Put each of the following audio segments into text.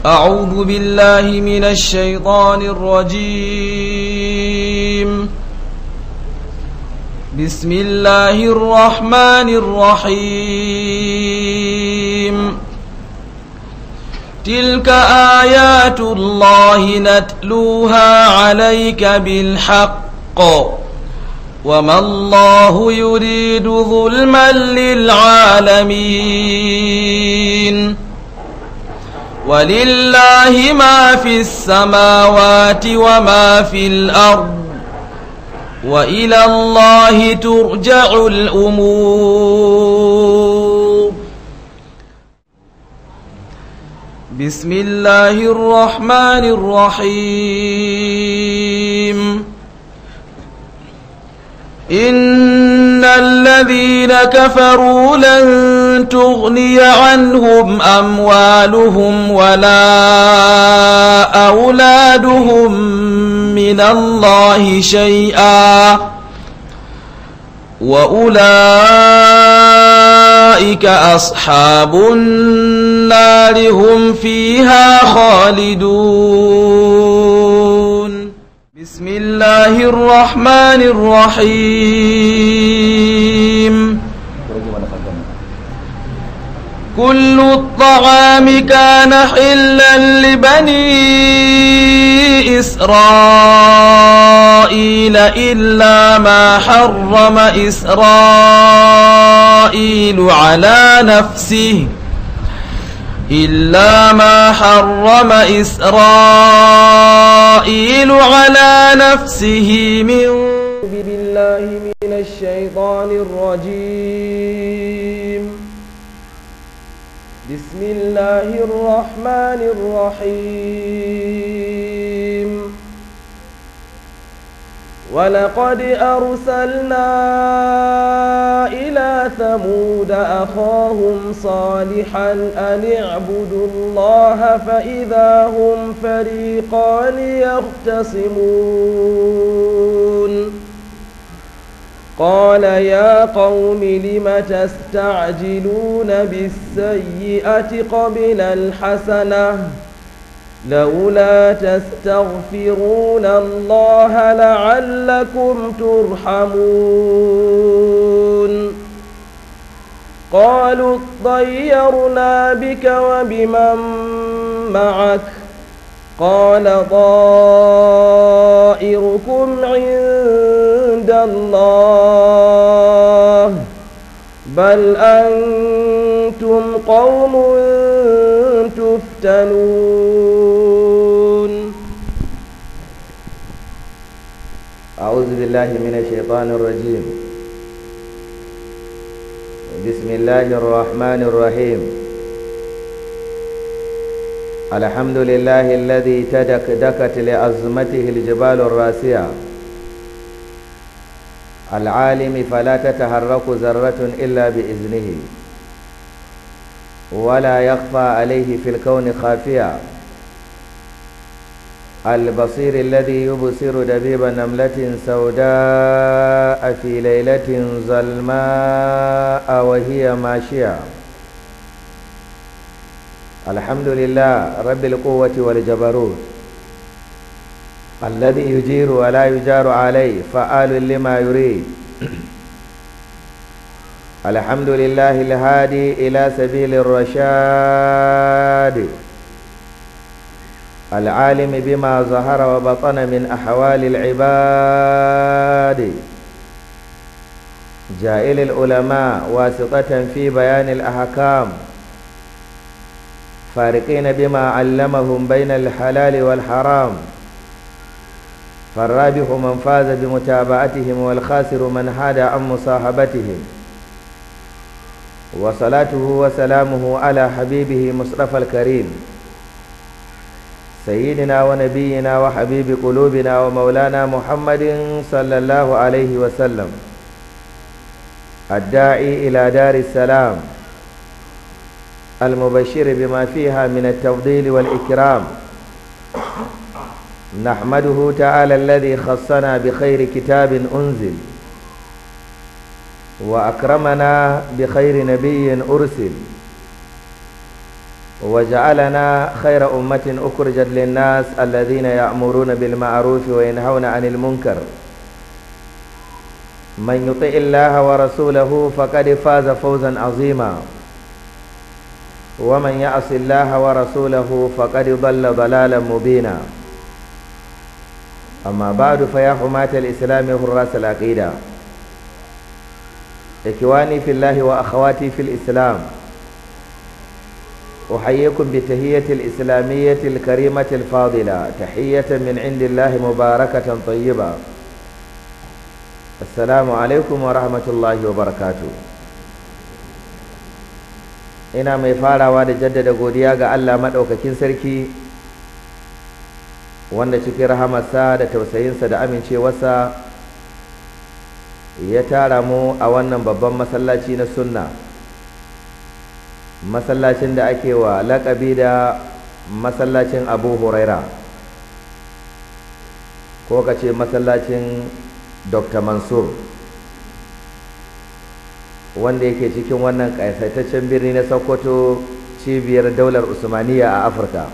أعوذ بالله من الشيطان الرجيم بسم الله الرحمن الرحيم تلك آيات الله نتلوها عليك بالحق وما الله يريد ظلما للعالمين ولله ما في السماوات وما في الأرض وإلى الله ترجع الأمور بسم الله الرحمن الرحيم إن الذين كفروا لن تغني عنهم أموالهم ولا أولادهم من الله شيئا وأولئك أصحاب النار هم فيها خالدون بسم الله الرحمن الرحيم كل الطعام كان حلا لبني إسرائيل إلا ما حرم إسرائيل على نفسه إلا ما حرم إسرائيل على نفسه من بالله من الشيطان الرجيم بسم الله الرحمن الرحيم ولقد أرسلنا إلى ثمود أخاهم صالحا أن اعبدوا الله فإذا هم فريقان يختصمون قال يا قوم لم تستعجلون بالسيئة قبل الحسنة لولا تستغفرون الله لعلكم ترحمون قالوا اطيرنا بك وبمن معك قال طائركم عند الله بل أنتم قوم تفتنون أعوذ بالله من الشيطان الرجيم بسم الله الرحمن الرحيم الحمد لله الذي تدكدكت لعظمته الجبال الراسية العالم فلا تتحرك ذرة إلا بإذنه ولا يخفى عليه في الكون خافية البصير الذي يبصر دبيب نملة سوداء في ليلة ظلماء وهي ماشية الحمد لله رب القوة والجبروت الذي يجير ولا يجار عليه فعال لما يريد الحمد لله الهادي إلى سبيل الرشاد العالم بما ظهر وبطن من أحوال العباد جائل العلماء واسطة في بيان الأحكام فارقين بما علمهم بين الحلال والحرام فالرابح من فاز بمتابعتهم والخاسر من حاد عن مصاحبتهم وصلاته وسلامه على حبيبه مصطفى الكريم سيدنا ونبينا وحبيب قلوبنا ومولانا محمد صلى الله عليه وسلم الداعي إلى دار السلام المبشر بما فيها من التفضيل والإكرام نحمده تعالى الذي خصنا بخير كتاب أنزل وأكرمنا بخير نبي أرسل وجعلنا خير أمة أخرجت للناس الذين يأمرون بالمعروف وينهون عن المنكر من يطع الله ورسوله فقد فاز فوزا عظيما ومن يعص الله ورسوله فقد ضل ضلالا مبينا أما بعد فيا حماة الإسلام حراس العقيدة إخواني في الله وأخواتي في الإسلام أحييكم بتهية الإسلامية الكريمة الفاضلة تحية من عند الله مباركة طيبة السلام عليكم ورحمة الله وبركاته ina mai farawa da jaddada godiya ga Allah maɗaukakin sarki wanda cikin rahamarsa da tausayinsa da amincewarsa ya tara mu a wannan babban masallaci na sunna masallacin da ake wa laƙabi da masallacin abu huraira ko ka ce masallacin dr mansur wanda yake cikin wannan ƙasaitaccen birni na sokoto cibiyar daular usmaniya a afirka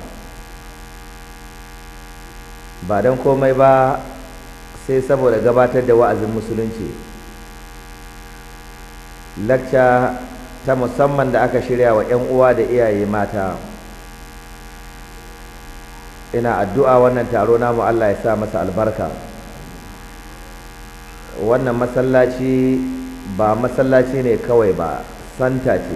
ba don komai ba sai saboda gabatar da wa'azin musulunci lakca ta musamman da aka shirya wa 'yan uwa da iyaye mata ina addu'a wannan taro namu Allah ya sa masa albarka wannan masallaci ba masallaci ne kawai ba santa ce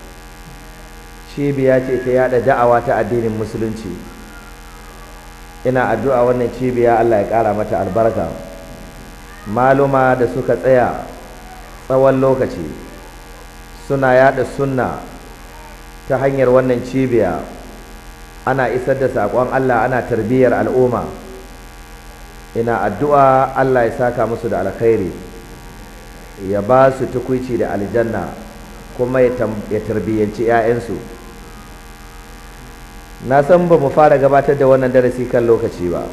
cibiya ce ta yada da'awa ta addinin musulunci ina addu'a wannan cibiya Allah ya ƙara mata albarka maluma da suka tsaya tsawon lokaci suna yada sunna ta hanyar wannan cibiya ana isar da saƙon Allah ana tarbiyyar al'umma ina addu'a Allah ya saka musu da alkhairi ya ba su tukuici da aljanna kuma ya tarbiyyanci 'ya'yansu na san ba mu fara gabatar da wannan darasi kan lokaci ba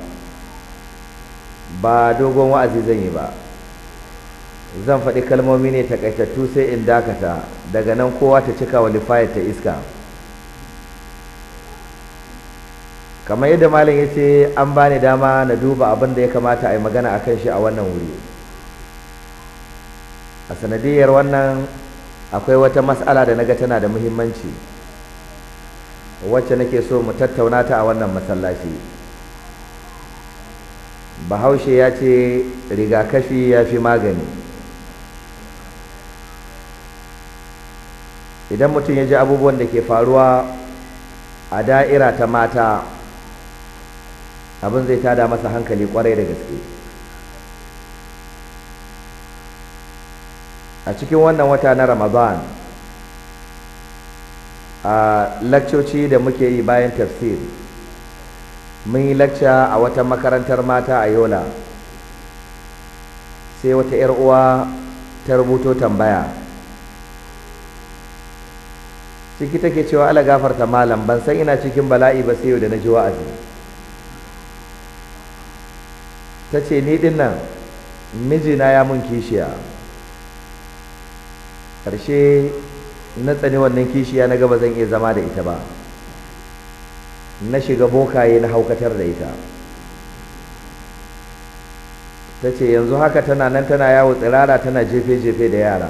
ba dogon wa'azi zan yi ba zan faɗi kalmomi ne takaitattu sai in dakata daga nan kowa ta cika wa lifayar ta iska kamar yadda malam ya ce an bani dama na duba abin da ya kamata a yi magana a kan shi a wannan wuri a sanadiyar wannan akwai wata mas'ala da naga tana da muhimmanci wacce nake so mu tattauna ta a wannan masallaci bahaushe ya ce rigakafi ya fi magani idan mutum ya ji abubuwan da ke faruwa a da'ira ta mata abin zai tada masa hankali kwarai da gaske a cikin wannan wata na ramadan a lakcoci da muke yi bayan tafsir mun yi lakca a wata makarantar mata a yola sai wata 'yar uwa ta rubuto tambaya ciki take cewa ala gafarta malam ban san ina cikin bala'i ba sai yau da na ji wa'azi ta ce ni din nan mijina ya mun kishiya ƙarshe na tsani wannan kishiya na gaba zan iya zama da ita ba na shiga bokaye na haukatar da ita ta ce yanzu haka tana nan tana yawo tsirara tana jefe-jefe da yara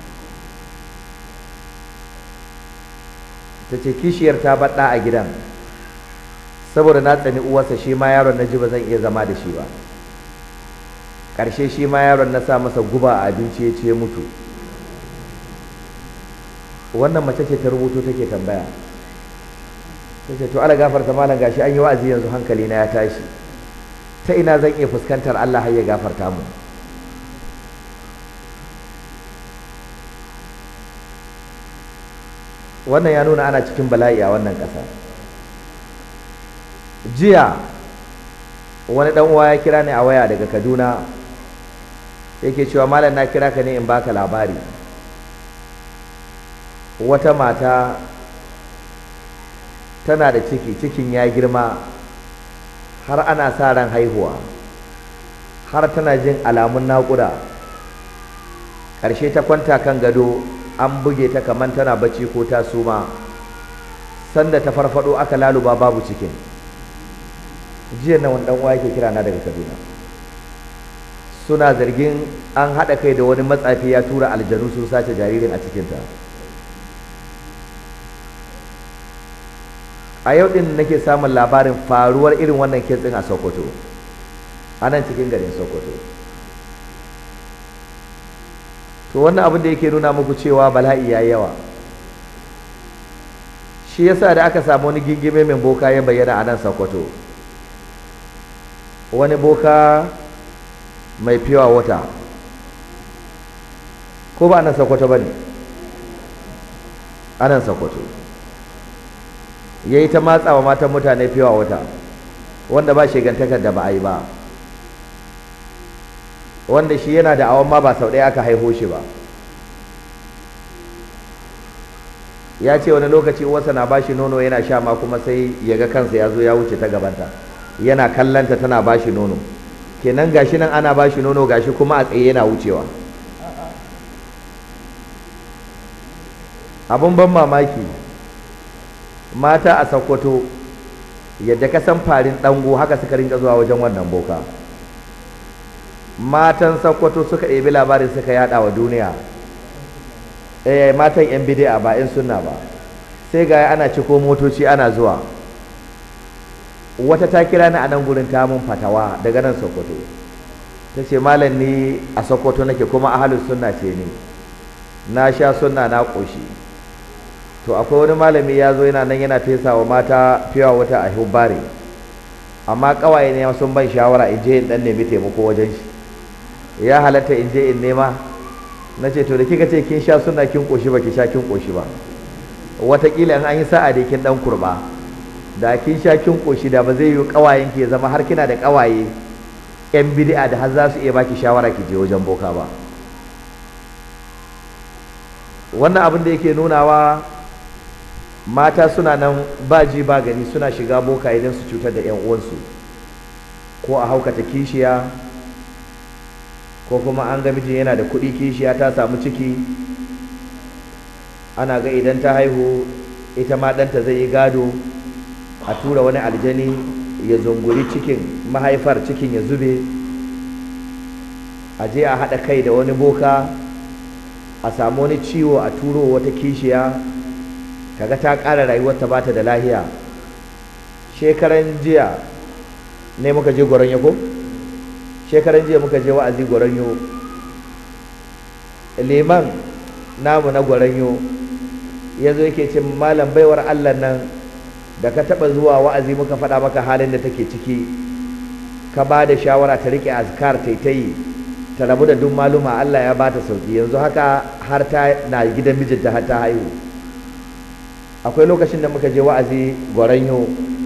ta ce kishiyar ta baɗa a gidan saboda na tsani uwarsa shi ma yaron na ji ba zan iya zama da shi ba ƙarshe shi ma yaron na sa masa guba a abinci ya ce mutu wannan mace ce ta rubuto take tambaya ta ce to ala gafarta malam gashi an yi wa'azi yanzu hankali na ya tashi ta ina zan iya fuskantar Allah har ya gafarta mu wannan ya nuna ana cikin bala'i a wannan ƙasa jiya wani ɗan uwa ya kira ni a waya daga kaduna yake cewa malam na kira ka ne in baka labari wata mata tana da ciki cikin ya girma har ana sa ran haihuwa har tana jin alamun naƙuda ƙarshe ta kwanta kan gado an buge ta kamar tana bacci ko ta suma sanda ta farfado aka laluba babu cikin jiya na wani uwa yake kira na daga kaduna suna zargin an haɗa kai da wani matsafi ya tura aljanu sun sace jaririn a cikinta a yau ɗin nake samun labarin faruwar irin wannan kitsin a sokoto a nan cikin garin sokoto to wannan abin da yake nuna muku cewa bala'i ya yawa shi yasa da aka samu wani gingime mai boka ya bayyana a nan sokoto wani boka mai fiwa wata ko ba nan sokoto ba ne a nan sokoto ya yi ta matsawa matan mutane fiwa wata wanda ba shigantakar da ba a yi ba wanda shi yana da awon ma ba sau ɗaya aka haihu shi ba ya ce wani lokaci uwarsa na bashi nono yana sha ma kuma sai ya ga kansa ya zo ya wuce ta gabanta yana kallanta tana bashi nono kenan gashi nan ana bashi nono gashi kuma a tsaye yana wucewa abun ban mamaki mata a sakkwato yadda ka san farin ɗango haka suka rinka zuwa wajen wannan boka matan sakkwato suka ɗebi labarin suka yada wa duniya eh matan yan bidi'a ba yan sunna ba sai ga ana ciko motoci ana zuwa wata ta kira ni a nan gurin ta mun fatawa daga nan sokoto ta ce malam ni a sokoto nake kuma ahalus sunna ce ni na sha sunna na ƙoshi to akwai wani malami ya zo yana nan yana fesa wa mata fiwa wata a hubbare amma ƙawaye ne sun ban shawara in je in ɗan nemi taimako wajen shi ya halatta in je in nema na ce to da kika ce kin sha suna kin koshi ba ki sha kin koshi ba wataƙila in an yi sa'a da kin dan kurba da kin sha kin koshi da ba zai yi ƙawayen ki zama har kina da ƙawaye yan bid'a da har za su iya baki shawara ki je wajen boka ba wannan abin da yake nunawa mata suna nan ba ji ba gani suna shiga boka idan su cutar da 'yan uwansu ko a haukata kishiya ko kuma an ga mijin yana da kuɗi kishiya ta samu ciki ana ga idan ta haihu ita ma ɗanta zai yi gado a tura wani aljani ya zunguri cikin mahaifar cikin ya zube a je a haɗa kai da wani boka a samu wani ciwo a turo wata kishiya kaga ta ƙara rayuwarta ba ta da lahiya shekaran jiya ne muka je gwaron yako? shekaran jiya muka je wa'azi gwaranyo liman namu na gwaranyo ya zo yake ce malam baiwar allah nan da ka taɓa zuwa wa'azi muka faɗa maka halin da take ciki ka ba da shawara ta riƙe azkar ta ta yi ta rabu da duk maluma allah ya ba ta sauki yanzu haka har ta na gidan mijinta har ta haihu akwai lokacin da muka je wa'azi gwaranyo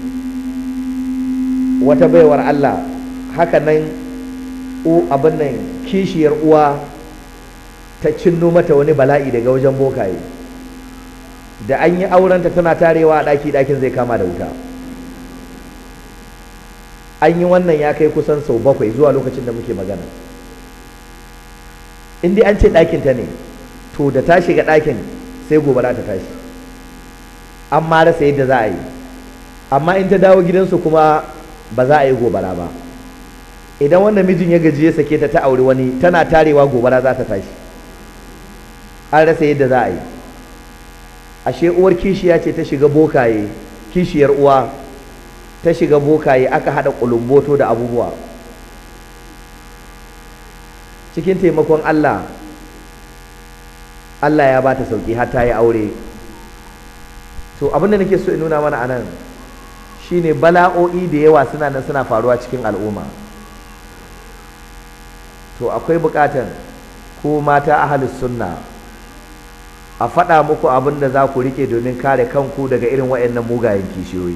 wata baiwar allah haka nan abin nan kishiyar uwa ta cinno mata wani bala'i daga wajen bokaye da an yi aurenta tana tarewa a ɗaki ɗakin zai kama da wuta an yi wannan ya kai kusan sau bakwai zuwa lokacin da muke magana in dai an ce ɗakinta ne to da ta shiga ɗakin sai gobara ta tashi an ma rasa yadda za a yi amma in ta dawo gidansu kuma ba za a yi gobara ba idan wannan mijin ya gaji ya sake ta ta auri wani tana tarewa gobara za ta tashi an rasa yadda za a yi ashe uwar kishiya ce ta shiga bokaye kishiyar uwa ta shiga bokaye aka haɗa ƙulumboto da abubuwa cikin taimakon Allah Allah ya ba ta sauƙi har ta yi aure to abin da nake so in nuna mana anan shine bala'o'i da yawa suna nan suna faruwa cikin al'umma to akwai buƙatan ko mata ahalus sunna a faɗa muku abin da za ku rike domin kare kanku daga irin waɗannan mugayen kishiyoyi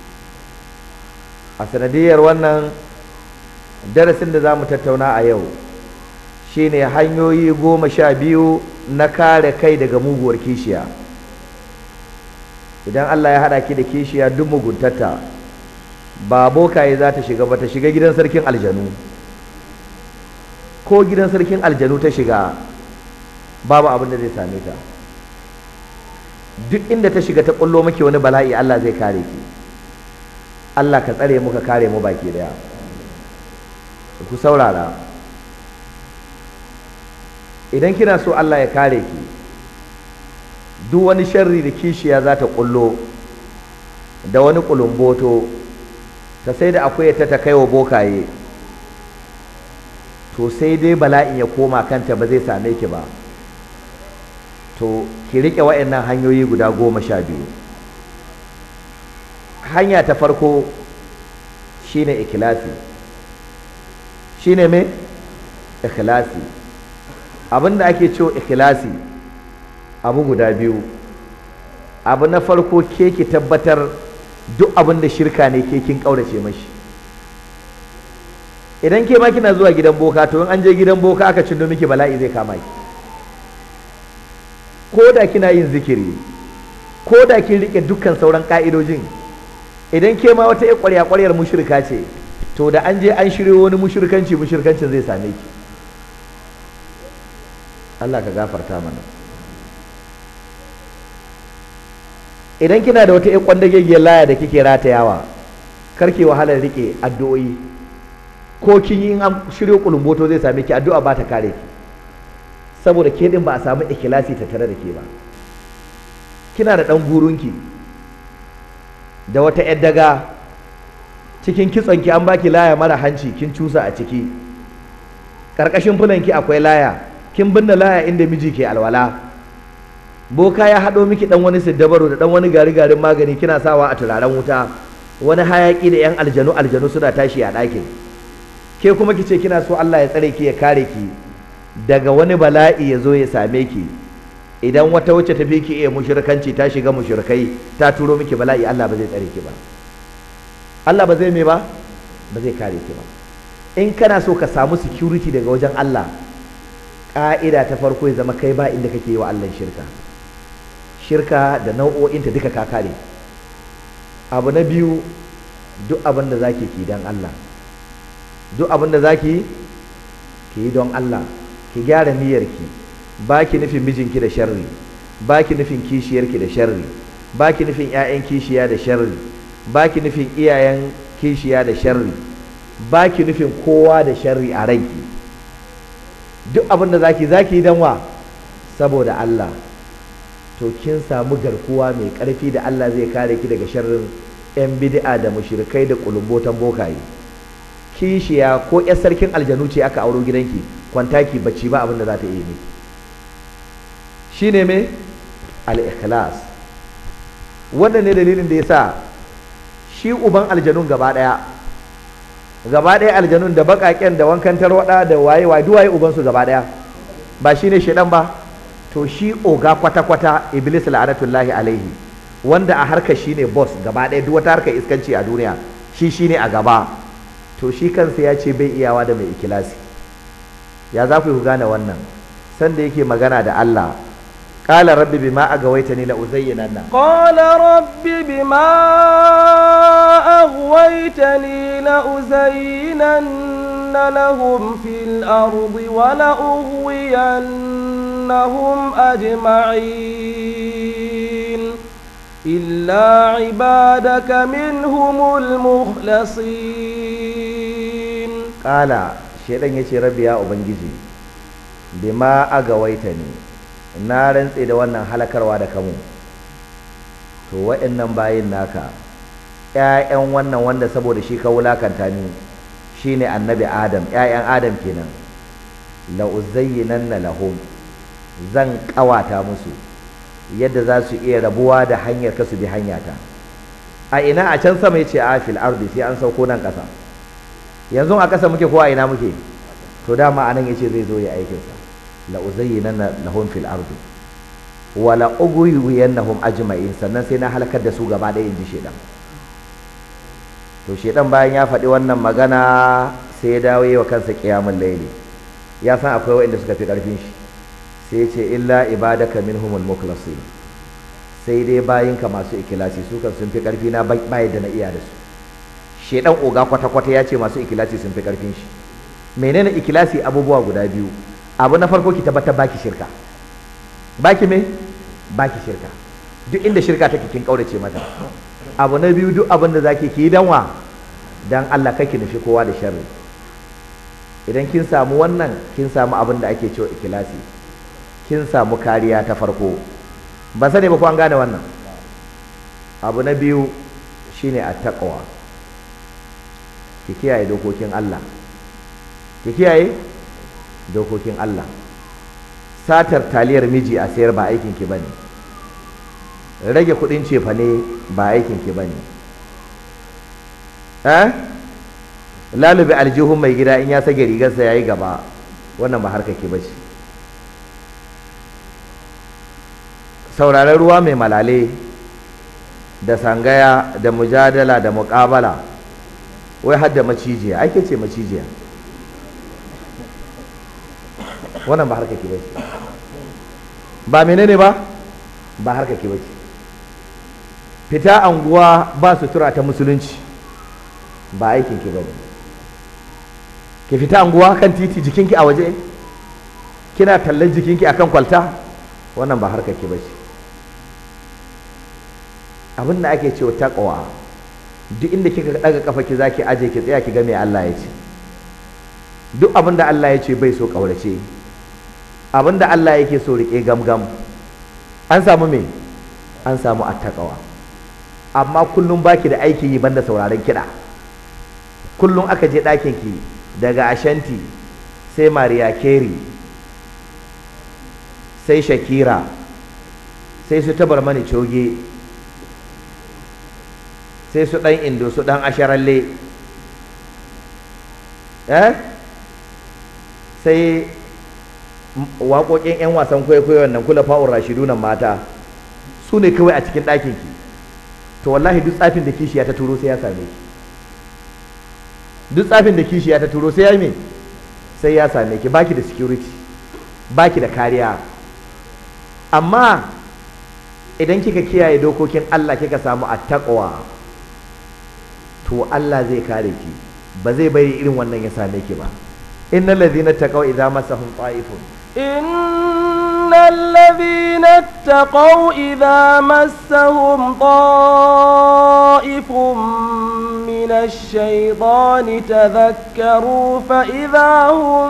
a sanadiyar wannan darasin da za mu tattauna a yau shine hanyoyi goma sha biyu na kare kai daga muguwar kishiya idan Allah ya haɗa ki da kishiya duk muguntarta ba bokaye za ta shiga ba ta shiga gidan sarkin aljanu ko gidan sarkin aljanu ta shiga babu abin da zai same ta duk inda ta shiga ta kullo miki wani bala'i Allah zai kare ki Allah ka tsare mu ka kare mu baki daya ku saurara idan kina so Allah ya kare ki duk wani sharri da kishiya za ta kullo da wani kulumboto ta sai da akwai ta ta kaiwa bokaye to sai dai bala'in ya koma kanta ba zai same ki ba to ki riƙe wa'annan hanyoyi guda goma sha biyu hanya ta farko shine ikhlasi shine me ikhlasi abinda ake cewa ikhlasi abu guda biyu abu na farko ke ki tabbatar duk abin da shirka ne ke kin ƙaurace mashi idan ke ma kina zuwa gidan boka to in an je gidan boka aka cindo miki bala'i zai kama ki ko da kina yin zikiri ko da kin rike dukkan sauran ka'idojin idan ke ma wata ƙwarya ƙwaryar mushrika ce to da an je an shiryo wani mushrikanci mushrikancin zai same ki Allah ka gafarta mana idan kina da wata kwandagegiyar laya da kike ratayawa karki wahalar rike addu'o'i ko kin yi an shiryo kulumboto zai same ki addu'a ba ta kare ki saboda ke din ba a samu ikilasi ta tare da ke ba kina da dan gurunki da wata yar daga cikin kitsonki an baki laya mara hanci kin cusa a ciki karkashin fulanki akwai laya kin binne laya inda miji ke alwala boka ya haɗo miki dan wani siddabaro da dan wani gari garin magani kina sawa a turaren wuta wani hayaki da yan aljanu aljanu suna tashi a ɗakin ke kuma kice kina so Allah ya tsare ki ya kare ki daga wani bala'i ya zo ya same ki idan wata wacce ta fi ki iya mushrikanci ta shiga mushrikai ta turo miki bala'i Allah ba zai tsare ki ba Allah ba zai me ba ba zai kare ki ba in kana so ka samu security daga wajen Allah ƙa'ida ta farko ya zama kai ba inda kake yi wa Allah shirka shirka da nau'o'inta duka ka kare abu na biyu duk abin da zaki ki dan Allah duk abin da zaki ki yi don Allah ki gyara niyyarki ba ki nufin mijinki da sharri ba ki nufin kishiyarki da sharri ba ki nufin 'ya'yan kishiya da sharri ba ki nufin iyayen kishiya da sharri ba ki nufin kowa da sharri a ranki duk abin da zaki zaki yi don wa saboda Allah to kin samu garkuwa mai ƙarfi da Allah zai kare ki daga sharrin 'yan bid'a da mushrikai da kulumbotan bokaye kishiya ko 'yar sarkin aljanu ce aka auro gidanki kwantaki bacci ba abin da za ta iya miki shine me al-ikhlas wannan ne dalilin da ya sa shi uban aljanun gaba ɗaya gaba ɗaya aljanun da baƙaƙen da wankan tarwaɗa da waye waye duwaye ubansu gaba ɗaya ba shine shaidan ba to shi oga kwata-kwata iblis la'anatullahi alaihi wanda a harkar shine boss gaba ɗaya duk wata harkar iskanci a duniya shi shine a gaba to shi kansa ya ce bai iyawa da mai ikilasi ya za ku gane wannan sanda yake magana da Allah qala rabbi bima agawaitani la uzayyinanna qala rabbi bima aghwaytani la uzayyinanna lahum fil ardi wa la ughwiyannahum ajma'in إلا عبادك منهم المخلصين قال shedan ya ce rabbi ya ubangiji bima agawaita ne na rantse da wannan halakarwa da kamu to wa'annan bayin naka ƴaƴan wannan wanda saboda shi ka wulakanta ni shine annabi adam ƴaƴan adam kenan la uzayyinanna lahum zan ƙawata musu yadda za su iya rabuwa da hanyar ka su bi hanyata a ina a can sama yace a fil ardi sai an sauko nan ƙasa yanzu a ƙasa muke ko a ina muke to dama anan yace zai zo ya aikin sa la uzayyinanna lahum fil ardi wa la ughwiyannahum ajma'in sannan sai na halakar da su gaba ɗaya inji shedan to shedan bayan ya faɗi wannan magana sai ya dawo wa kansa qiyamul layli ya san akwai waɗanda suka fi ƙarfin shi sai ce illa ibadaka minhumul mukhlasin sai dai bayinka masu ikilasi su kan sun fi karfi na bai da na iya da su shedan oga kwata kwata ya ce masu ikilasi sun fi karfin shi menene ikilasi abubuwa guda biyu abu na farko ki tabbatar baki shirka baki me baki shirka duk inda shirka take kin kaurace mata abu na biyu duk abin da zaki ki yi danwa dan Allah kake nufi kowa da sharri idan kin samu wannan kin samu abin da ake cewa ikilasi kin samu kariya ta farko ba sani ba ko an gane wannan abu na biyu shine attaqwa ki kiyaye dokokin Allah ki kiyaye dokokin Allah satar taliyar miji a sayar ba aikin ki bane rage kudin cefane ba aikin ki bane eh lalube aljihun mai gida in ya sage rigarsa yayi gaba wannan ba harka ki bace sauraron ruwa mai malale da sangaya da mujadala da muƙabala wai hadda macijiya ake ce macijiya wannan ba harka ki bace ba menene ba ba harka ki bace fita anguwa ba sutura ta musulunci ba aikin ki bane ki fita anguwa kan titi jikinki a waje kina tallan jikinki akan kwalta wannan ba harka ki bace abin da ake cewa taqwa duk inda kika daga kafa ki zaki aje ki tsaya ki ga me Allah ya ce duk abin da Allah ya ce bai so kaurace abin da Allah yake so rike gamgam an samu me an samu attaqwa amma kullum baki da aiki yi banda sauraron kiɗa kullum aka je ɗakin ki daga ashanti sai Mariya Carey sai Shakira sai su tabar mani coge sai su ɗan indo su ɗan asharalle eh sai waƙoƙin 'yan wasan kwaikwayon nan kula fa'ur rashidu nan mata su ne kawai a cikin ɗakin ki to wallahi duk tsafin da kishiya ta turo sai ya same ki duk tsafin da kishiya ta turo sai ya me sai ya same ki baki da security baki da kariya amma idan kika kiyaye dokokin Allah kika samu attaqwa to Allah zai kare ki ba zai bari irin wannan ya same ki ba innal ladhina taqaw idza massahum ta'ifun innal ladhina taqaw idza massahum ta'ifun min ash-shaytani tadhakkaru fa idza hum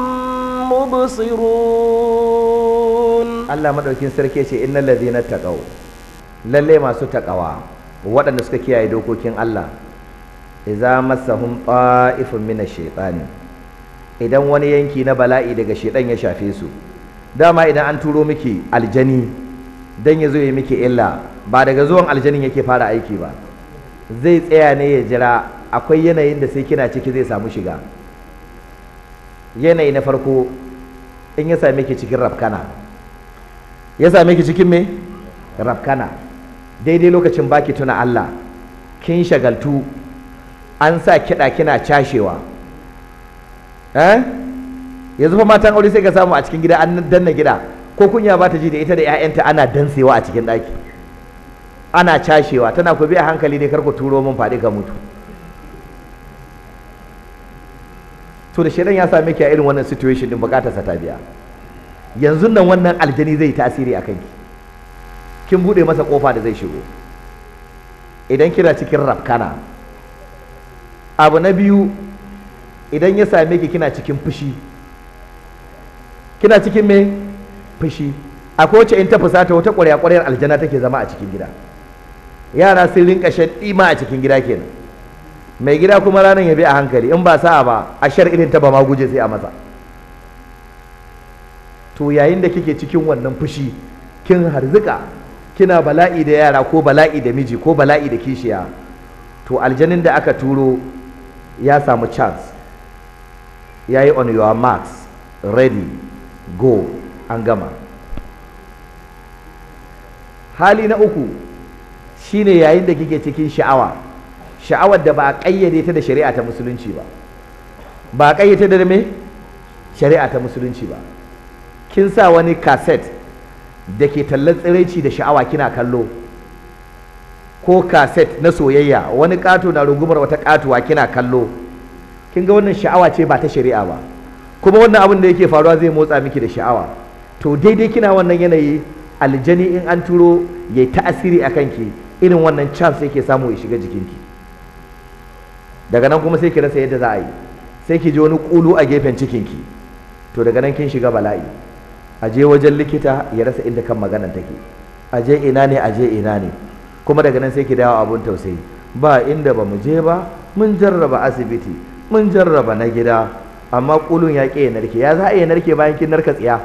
mubsirun Allah madaukin sarki ce innal ladhina taqaw lalle masu taqawa waɗanda suka kiyaye dokokin Allah idza massahum ta'ifun min ash-shaytani idan wani yanki na bala'i daga shedan ya shafe su dama idan an turo miki aljani dan ya zo ya miki illa ba daga zuwan aljanin yake fara aiki ba zai tsaya ne ya jira akwai yanayin da sai kina ciki zai samu shiga yanayi na farko in ya same ki cikin rafkana ya same ki cikin me rafkana daidai lokacin baki tuna Allah kin shagaltu an sa kiɗa kina cashewa eh yanzu fa matan aure sai ka samu a cikin gida an danna gida ko kunya ba ta ji da ita da 'ya'yanta ana dansewa a cikin ɗaki ana cashewa tana ku bi a hankali ne kar ku turo min faɗi ka mutu to da shedan ya same ki a irin wannan situation din bukatar sa ta biya yanzu nan wannan aljani zai tasiri a kanki kin bude masa kofa da zai shigo idan kina cikin rafkana abu na biyu idan ya same ki kina cikin fushi kina cikin me fushi akwai wacce in ta fusata wata ƙwarya ƙwaryar aljana take zama a cikin gida yara sun rinka shan ɗima a cikin gida kenan mai gida kuma ranar ya bi a hankali in ba sa'a ba a shar irin ta ba ma guje sai a masa to yayin da kike cikin wannan fushi kin harzuka kina bala'i da yara ko bala'i da miji ko bala'i da kishiya to aljanin da aka turo ya samu chance ya yi on your marks ready go an gama hali na uku shine yayin da kike cikin sha'awa sha'awar da ba a ƙayyade ta da shari'a ta musulunci ba ba a ƙayyade da me shari'a ta musulunci ba kin sa wani kaset da ke tallan tsiraici da sha'awa kina kallo ko kaset na soyayya wani ƙato na rungumar wata ƙatuwa kina kallo kin ga wannan sha'awa ce ba ta shari'a ba kuma wannan abin da yake faruwa zai motsa miki da sha'awa to daidai kina wannan yanayi aljani in an turo ya yi ta'asiri a kanki irin wannan chance yake samu ya shiga jikinki daga nan kuma sai ki rasa yadda za a yi sai ki ji wani kulu a gefen cikinki to daga nan kin shiga bala'i a je wajen likita ya rasa inda kan maganan take a je ina ne a je ina ne kuma daga nan sai ki dawo abun tausayi ba inda ba mu je ba mun jarraba asibiti mun jarraba na gida amma kulun ya ƙi ya narke ya za a iya narke bayan kin narka tsiya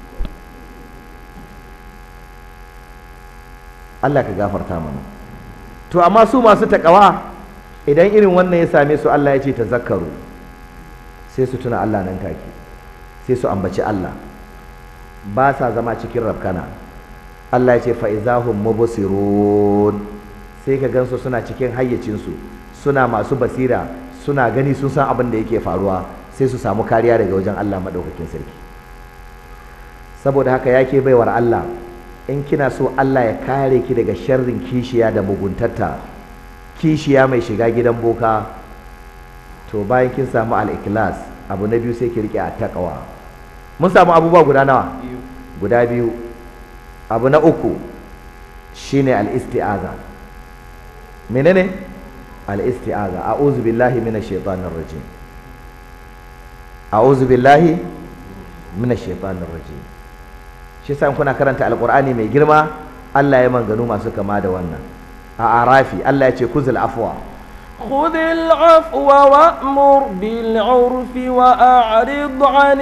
Allah ka gafarta mana to amma su masu takawa idan irin wannan ya same su Allah ya ce ta zakaru sai su tuna Allah nan take sai su ambaci Allah ba sa zama cikin rafkana Allah ya ce fa'izahum mubsirun sai ka gansu suna cikin hayyacinsu suna masu basira suna gani sun san abin da yake faruwa sai su samu kariya daga wajen Allah maɗaukakin sarki saboda haka yake baiwar Allah in kina so Allah ya kare ki daga sharrin kishiya da muguntarta kishiya mai shiga gidan boka to bayan kin samu al-ikhlas abu na biyu sai ki rike a taqwa mun samu abubuwa guda nawa guda biyu abu na uku shine al-isti'aza menene al-isti'aza a'udhu billahi minash shaitanir rajim a'udhu billahi minash shaitanir rajim shi yasa kuna karanta alqur'ani mai girma Allah ya manganu masu kama da wannan a arafi Allah ya ce kuzul afwa خذ العفو وأمر بالعرف وأعرض عن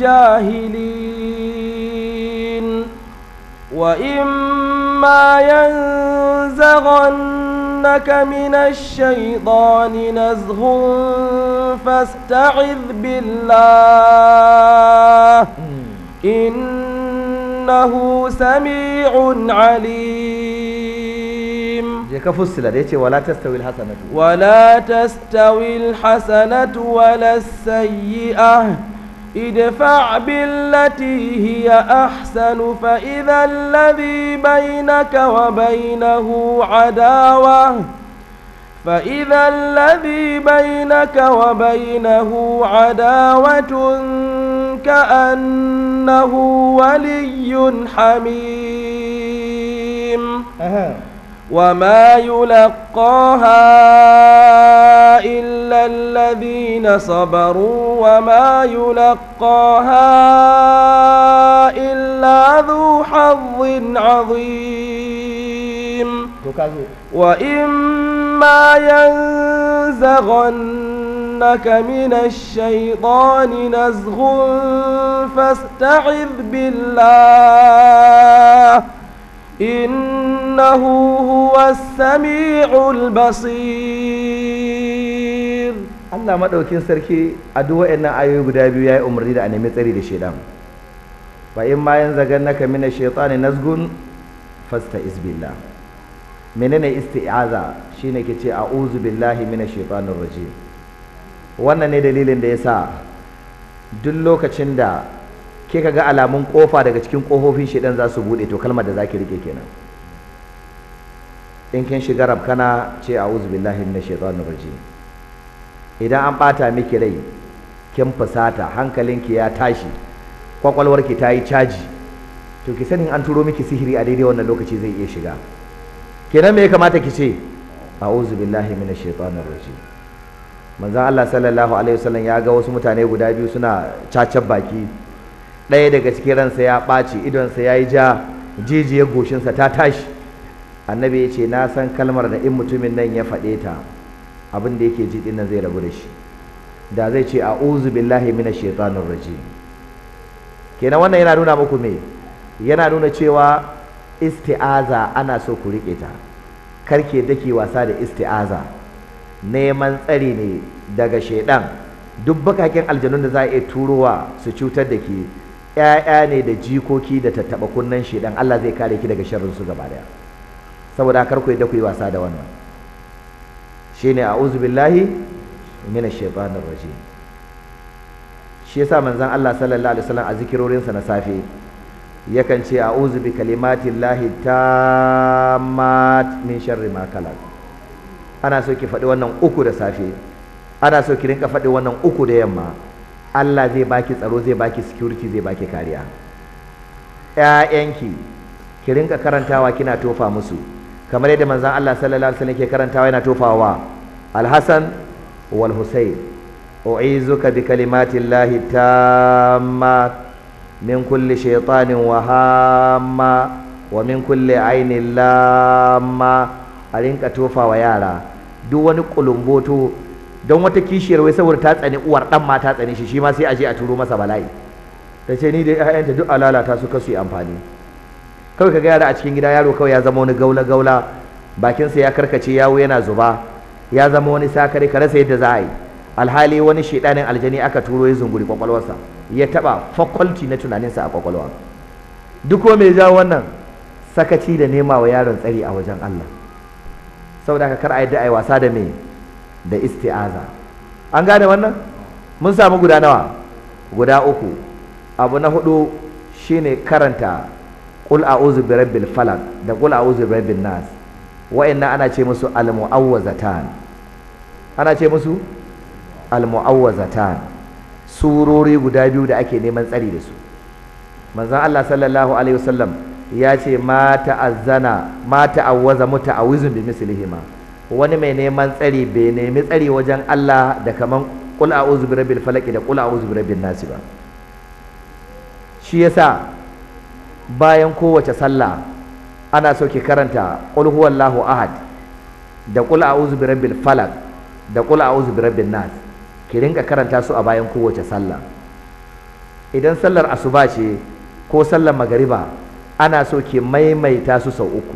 الجاهلين وإما ينزغنك من الشيطان نزغ فاستعذ بالله إنه سميع عليم je ka fussila da yace wala tastawi alhasanatu ولا تستوي الحسنة ولا السيئة ادفع بالتي هي أحسن فإذا الذي بينك وبينه عداوة فإذا الذي بينك وبينه عداوة كأنه ولي حميم وما يلقاها إلا الذين صبروا وما يلقاها إلا ذو حظ عظيم to kazo وإما ينزغنك من الشيطان نزغ فاستعذ بالله إنه هو السميع البصير Allah madaukin sarki a duk wayannan ayoyi guda biyu yayi umarni da a nemi tsari da shedan fa in ma yanzagannaka mina shaytani nazgun fasta'iz billah menene isti'aza shine ke ce a'udhu billahi minash shaitanir rajim wannan ne dalilin da yasa duk lokacin da kika ga alamun kofa daga cikin kofofin shedan za su bude to kalmar da zaki rike kenan in kin shiga rabkana ce a'udhu billahi minash shaitanir rajim idan an bata miki rai kin fusata hankalinki ya tashi kwakwalwarki ta yi caji to ki sani an turo miki sihiri a daidai wannan lokaci zai iya shiga kenan me ya kamata ki ce a'udhu billahi minash shaitanir rajim manzon Allah sallallahu alaihi wasallam ya ga wasu mutane guda biyu suna cacar baki ɗaya daga cikin ransa ya ɓaci idonsa ya yi ja jijiyar goshinsa ta tashi annabi ya ce na san kalmar da in mutumin nan ya faɗe ta abin da yake ji din nan zai rabu da shi da zai ce a'udhu billahi minash shaitanir rajim kenan wannan yana nuna muku me yana nuna cewa isti'aza ana so ku rike ta karke dake wasa da isti'aza neman tsari ne daga shaidan duk bakakin aljanun da za a iya turowa su cutar da ke ƴaƴa ne da jikoki da tattaɓa kunnen shaidan Allah zai kare ki daga sharrin su gaba daya saboda kar ku yadda ku yi wasa da wannan shine a'udhu billahi minash shaitanir rajim shi yasa manzon Allah sallallahu alaihi wasallam a zikirorinsa na safe yakan ce a'udhu bi kalimatillahi tammat min sharri ma khalaq ana so ki faɗi wannan uku da safe ana so ki rinka faɗi wannan uku da yamma Allah zai baki tsaro zai baki security zai baki kariya ƴaƴanki ki rinka karantawa kina tofa musu kamar yadda manzon Allah sallallahu alaihi wasallam ke karantawa yana tofawa al-Hasan wal Husayn u'izuka bi kalimati llahi tammat min kulli shaytanin wa hamma wa min kulli ainin lamma a rinka tofawa yara duk wani kulumboto don wata kishiyar wai saboda ta tsani uwar dan ma ta tsani shi shi ma sai a je a turo masa bala'i ta ce ni da ƴaƴanta duk alalata su kasu yi amfani kawai ka ga yara a cikin gida yaro kawai ya zama wani gaula gaula bakinsa ya karkace yawo yana zuba ya zama wani sakare ka rasa yadda za a yi alhali wani shedanin aljani aka turo ya zunguri kwakwalwarsa ya taba faculty na tunaninsa a kwakwalwa duk ko mai jawo wannan sakaci da nema wa yaron tsari a wajen Allah saboda haka kar a yadda a yi wasa da me da isti'aza an gane wannan mun samu guda nawa guda uku abu na hudu shine karanta qul a'udhu birabbil falaq da qul a'udhu birabbin nas wa'annan ana ce musu al-mu'awwazatan ana ce musu al-mu'awwazatan surori guda biyu da ake neman tsari da su manzon Allah sallallahu alaihi wasallam ya ce ma ta'azzana ma ta'awwaza muta'awwizun bi mislihima wani mai neman tsari bai nemi tsari wajen Allah da kaman qul a'udhu birabbil falaq da qul a'udhu birabbin nas ba shi yasa bayan kowace sallah ana so ki karanta qul huwallahu ahad da qul a'udhu birabbil falaq da qul a'udhu birabbin nas ki rinka karanta su a bayan kowace sallah idan sallar asuba ce ko sallar magariba ana so ki maimaita su sau uku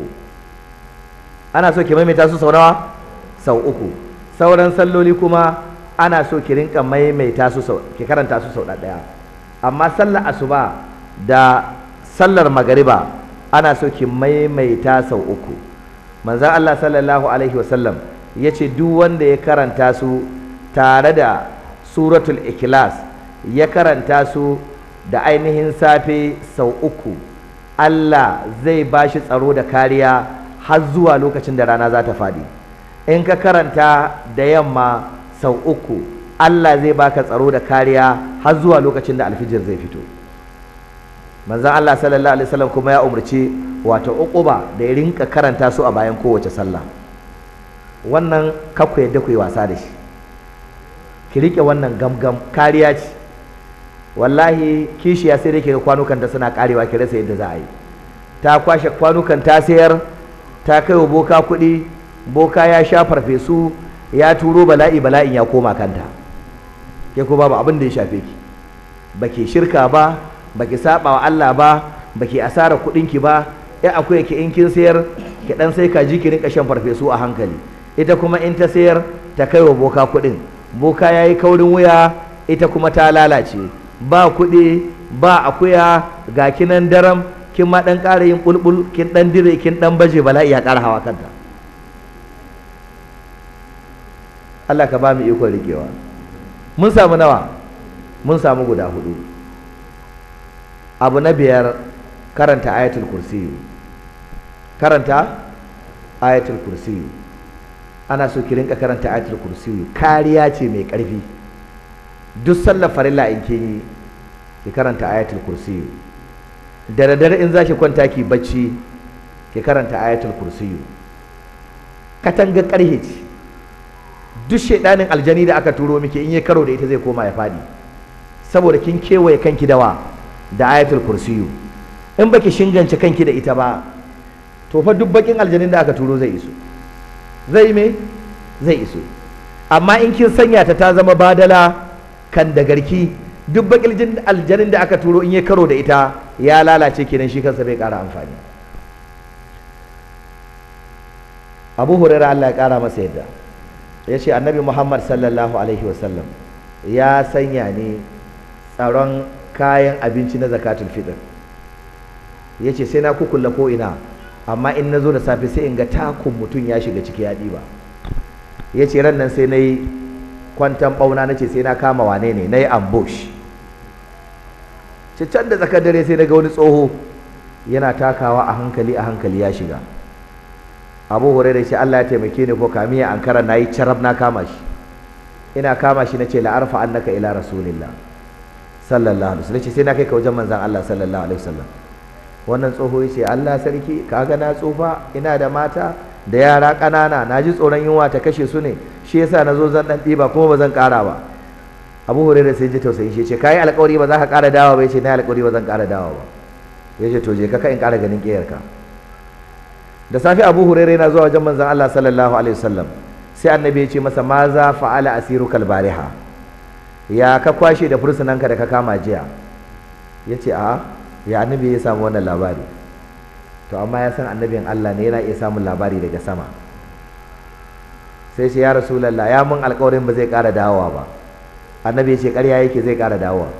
ana so ki maimaita su sau nawa sau uku sauran salloli kuma ana so ki rinka maimaita su sau ki karanta su sau ɗaya amma sallar asuba da sallar magariba ana so ki maimaita sau uku manzon Allah sallallahu alaihi wasallam ya ce duk wanda ya karanta su tare da suratul ikhlas ya karanta su da ainihin safe sau uku Allah zai ba shi tsaro da kariya har zuwa lokacin da rana za ta faɗi in ka karanta da yamma sau uku Allah zai baka tsaro da kariya har zuwa lokacin da alfijir zai fito manzon Allah sallallahu alaihi wasallam kuma ya umarci wato uquba da ya rinka karanta su a bayan kowace sallah wannan kakku yadda ku yi wasa da shi ki rike wannan gamgam kariya ce wallahi kishiya sai dai ga kwanukan ta suna karewa ki rasa yadda za a yi ta kwashe kwanukan ta sayar ta kai wa boka kuɗi boka ya sha farfesu ya turo bala'i bala'in ya koma kanta ke ko babu abin da ya shafe ki baki shirka ba baki saba wa Allah ba baki asara kuɗin ki ba ya akwai ki in kin sayar ki dan sai kaji ki rinka shan farfesu a hankali ita kuma in ta sayar ta kai wa boka kuɗin boka yayi kaurin wuya ita kuma ta lalace ba kuɗi ba akuya ga kinan daram kin ma dan ƙara yin bulbul kin dan dire kin dan baje bala'i ya ƙara hawa kanta Allah ka ba mu ikon rikewa mun samu nawa mun samu guda hudu abu na biyar karanta ayatul kursi karanta ayatul kursi ana so ki rinka karanta ayatul kursi kariya ce mai ƙarfi duk sallar farilla in kin yi ki karanta ayatul kursi da daddare in za ki kwanta ki bacci ki karanta ayatul kursi katanga ƙarhe ce duk shaidanin aljani da aka turo miki in yi karo da ita zai koma ya fadi saboda kin kewaye kanki dawa da ayatul kursiyu in baki shingance kanki da ita ba to fa duk bakin aljanin da aka turo zai iso zai me zai iso amma in kin sanya ta ta zama badala kan da garki duk bakin aljanin da aka turo in yi karo da ita ya lalace kenan shi kansa bai kara amfani abu hurairah Allah ya kara masa yadda ya ce annabi muhammad sallallahu alaihi wasallam ya sanya ne tsaron kayan abinci na zakatul fitr ya ce sai na kukulla ko ina amma in na zo da safe sai in ga takun mutum ya shiga ciki ya ɗiba ya ce ran nan sai na yi kwantan ɓauna na ce sai na kama wane ne na yi ambush ce can da tsakar dare sai na ga wani tsoho yana takawa a hankali a hankali ya shiga abu hurairah shi Allah ya taimake ni ko kamiya an kara nayi carab na kama shi ina kama shi nace la arfa annaka ila rasulillah sallallahu alaihi wasallam sai na kai ka wajen manzon Allah sallallahu alaihi wasallam wannan tsoho ya ce Allah sarki kaga na tsufa ina da mata da yara ƙanana na ji tsoron yunwa ta kashe su ne shi yasa na zo zan ɗan ɗiba kuma ba zan ƙara ba abu hurairah sai ji tausayin shi ya ce ka yi alƙawari ba za ka ƙara dawa ba ya ce na yi alƙawari ba zan ƙara dawa ba ya ce to je ka in ƙara ganin ƙiyarka da safe abu hurairah yana zuwa wajen manzon Allah sallallahu alaihi wasallam sai annabi ya ce masa ma za fa'ala asirukal bariha ya ka kwashe da fursunanka da ka kama jiya ya ce a ya annabi ya samu wannan labari to amma ya san annabin Allah ne yana iya samun labari daga sama sai ce ya rasulallah ya mun alkawarin ba zai ƙara dawowa ba annabi ya ce ƙarya yake zai ƙara dawowa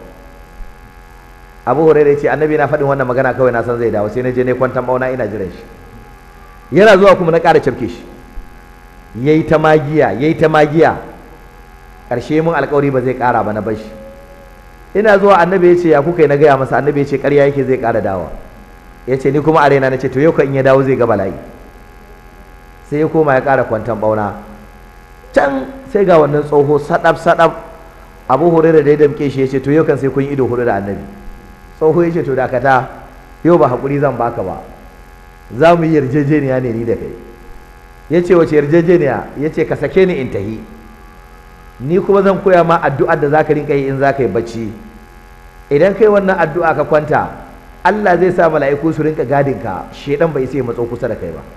abu hurairah ya ce annabi na faɗin wannan magana kawai na san zai dawo sai na je ne kwantan bauna ina jiran shi yana zuwa kuma na ƙara cafke shi yayi ta magiya yayi ta magiya ƙarshe mun alkawari ba zai ƙara ba na bashi ina zuwa annabi ya ce ya kuka yi na gaya masa annabi ya ce ƙarya yake zai ƙara dawa ya ce ni kuma a raina na ce to yau ka in ya dawo zai ga bala'i sai ya koma ya ƙara kwantan ɓauna can sai ga wannan tsoho saɗaf saɗaf abu hurairah da ya damƙe shi ya ce to yau kan sai kun yi ido hudu da annabi tsoho ya ce to dakata yau ba haƙuri zan baka ba za mu yi yarjejeniya ne ni da kai ya ce wace yarjejeniya ya ce ka sake ni in tahi ni kuma zan koya ma addu'ar da zaka rinka yi in zaka yi bacci idan kai wannan addu'a ka kwanta Allah zai sa mala'iku su rinka gadin ka shedan bai sai matso kusa da kai ba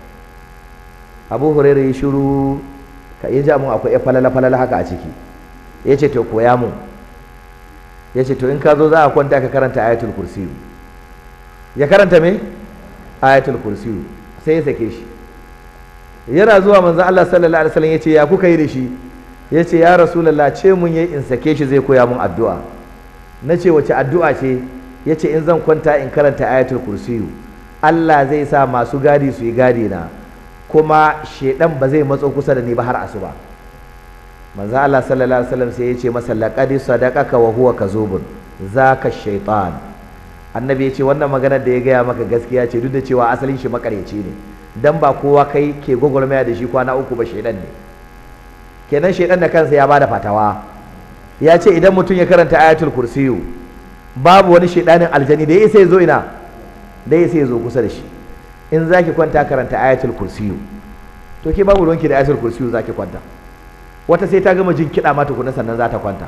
Abu Hurairah ya shiru ka yi ja mun akwai falala falala haka a ciki yace to koya mun yace to in ka zo za a kwanta ka karanta ayatul kursi ya karanta me ayatul kursi sai ya sake shi yana zuwa manzon Allah sallallahu alaihi wasallam yace ya kuka yi da shi ya ce ya rasulallah ce mun yi in sake shi zai koya mun addu'a na ce wace addu'a ce ya ce in zan kwanta in karanta ayatul kursiyu Allah zai sa masu gadi su yi gadi na kuma shedan ba zai matso kusa da ni ba har asuba manzo Allah sallallahu alaihi wasallam sai ya ce masa laqad sadaqaka wa huwa kazubun zaka shaytan annabi ya ce wannan maganar da ya gaya maka gaskiya ce duk da cewa asalin shi makareci ne dan ba kowa kai ke gwagwarmaya da shi kwana uku ba shedan ne kenan shaidan da kansa ya bada fatawa ya ce idan mutum ya karanta ayatul kursiyu babu wani shaidanin aljani da ya sai zo ina da ya sai zo kusa da shi in zaki kwanta karanta ayatul kursiyu to ke babu ruwanki da ayatul kursiyu zaki kwanta wata sai ta gama jin kiɗa ma tukuna sannan za ta kwanta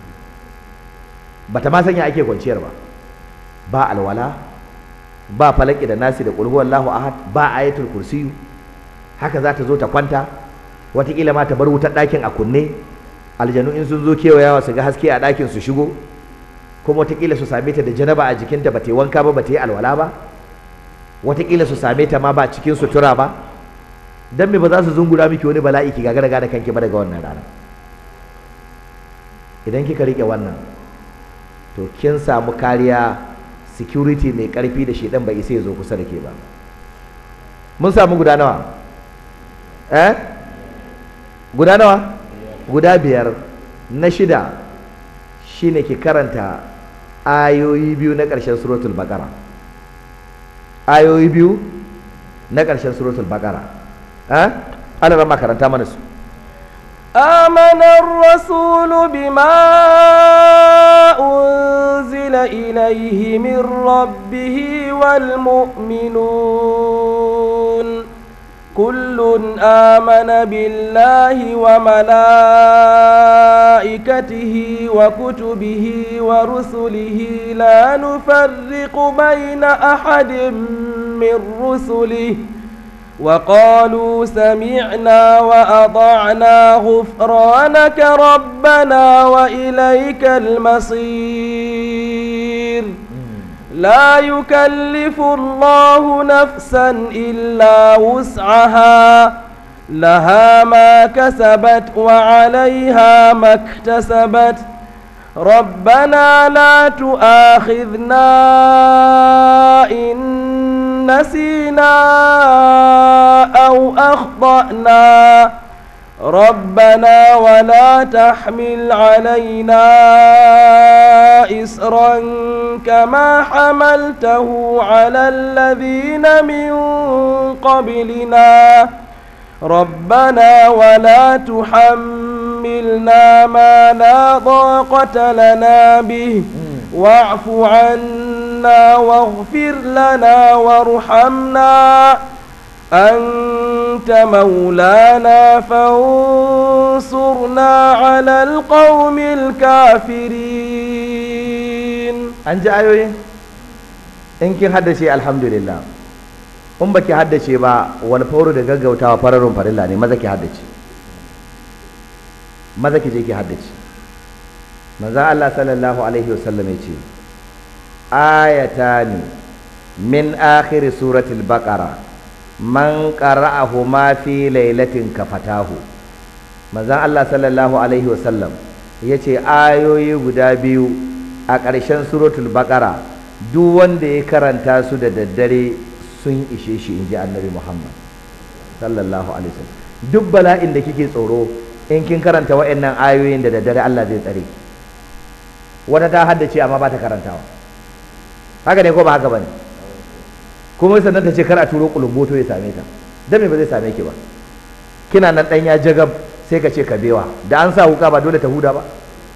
bata ma sanya ake kwanciyar ba ba alwala ba falaki da nasi da qul huwallahu ahad ba ayatul kursiyu haka za ta zo ta kwanta watakila ma ta bar wutar ɗakin a kunne aljanu in sun zo kewayawa su ga haske a ɗakin su shigo kuma watakila su same ta da janaba a jikinta ba ta yi wanka ba ba ta yi alwala ba watakila su same ta ma ba cikin sutura ba dan me ba za su zungura miki wani bala'i ki gagara da kanki ba daga wannan rana idan kika rike wannan to kin samu kariya security mai karfi da shedan bai isa ya zo kusa da ke ba mun samu guda nawa eh guda nawa guda biyar na shida shine ki karanta ayoyi biyu na ƙarshen suratul baqara ayoyi biyu na ƙarshen suratul baqara eh ana rama karanta mana su آمن الرسول بما أنزل إليه من ربه والمؤمنون كل آمن بالله وملائكته وكتبه ورسله لا نفرق بين أحد من رسله وقالوا سمعنا وأطعنا غفرانك ربنا وإليك المصير لا يكلف الله نفسا إلا وسعها لها ما كسبت وعليها ما اكتسبت ربنا لا تؤاخذنا إن نسينا أو أخطأنا ربنا ولا تحمل علينا إسرا كما حملته على الذين من قبلنا ربنا ولا تحملنا ما لا ضاقة لنا به واعف عنا عنا واغفر لنا وارحمنا أنت مولانا فانصرنا على القوم الكافرين an ji ayoyin in kin haddace alhamdulillah in baki haddace ba wani fauro da gaggautawa fararun farilla ne maza ki haddace maza ki je ki haddace manzon Allah sallallahu alaihi wasallam ya ce ayatani min akhir suratul baqara man qara'ahu ma fi lailatin kafatahu manzon Allah sallallahu alaihi wasallam ya ce ayoyi guda biyu a ƙarshen suratul baqara duk wanda ya karanta su da daddare sun ishe shi in ji annabi muhammad sallallahu alaihi wasallam duk bala'in da kike tsoro in kin karanta wa'annan ayoyin da daddare Allah zai tsare ki wata ta haddace amma ba ta karantawa haka ne ko ba haka bane kuma sannan ta ce kar a turo kulumboto ya same ta dan me ba zai same ki ba kina nan dan ya jagab sai ka ce ka bewa da an sa wuka ba dole ta huda ba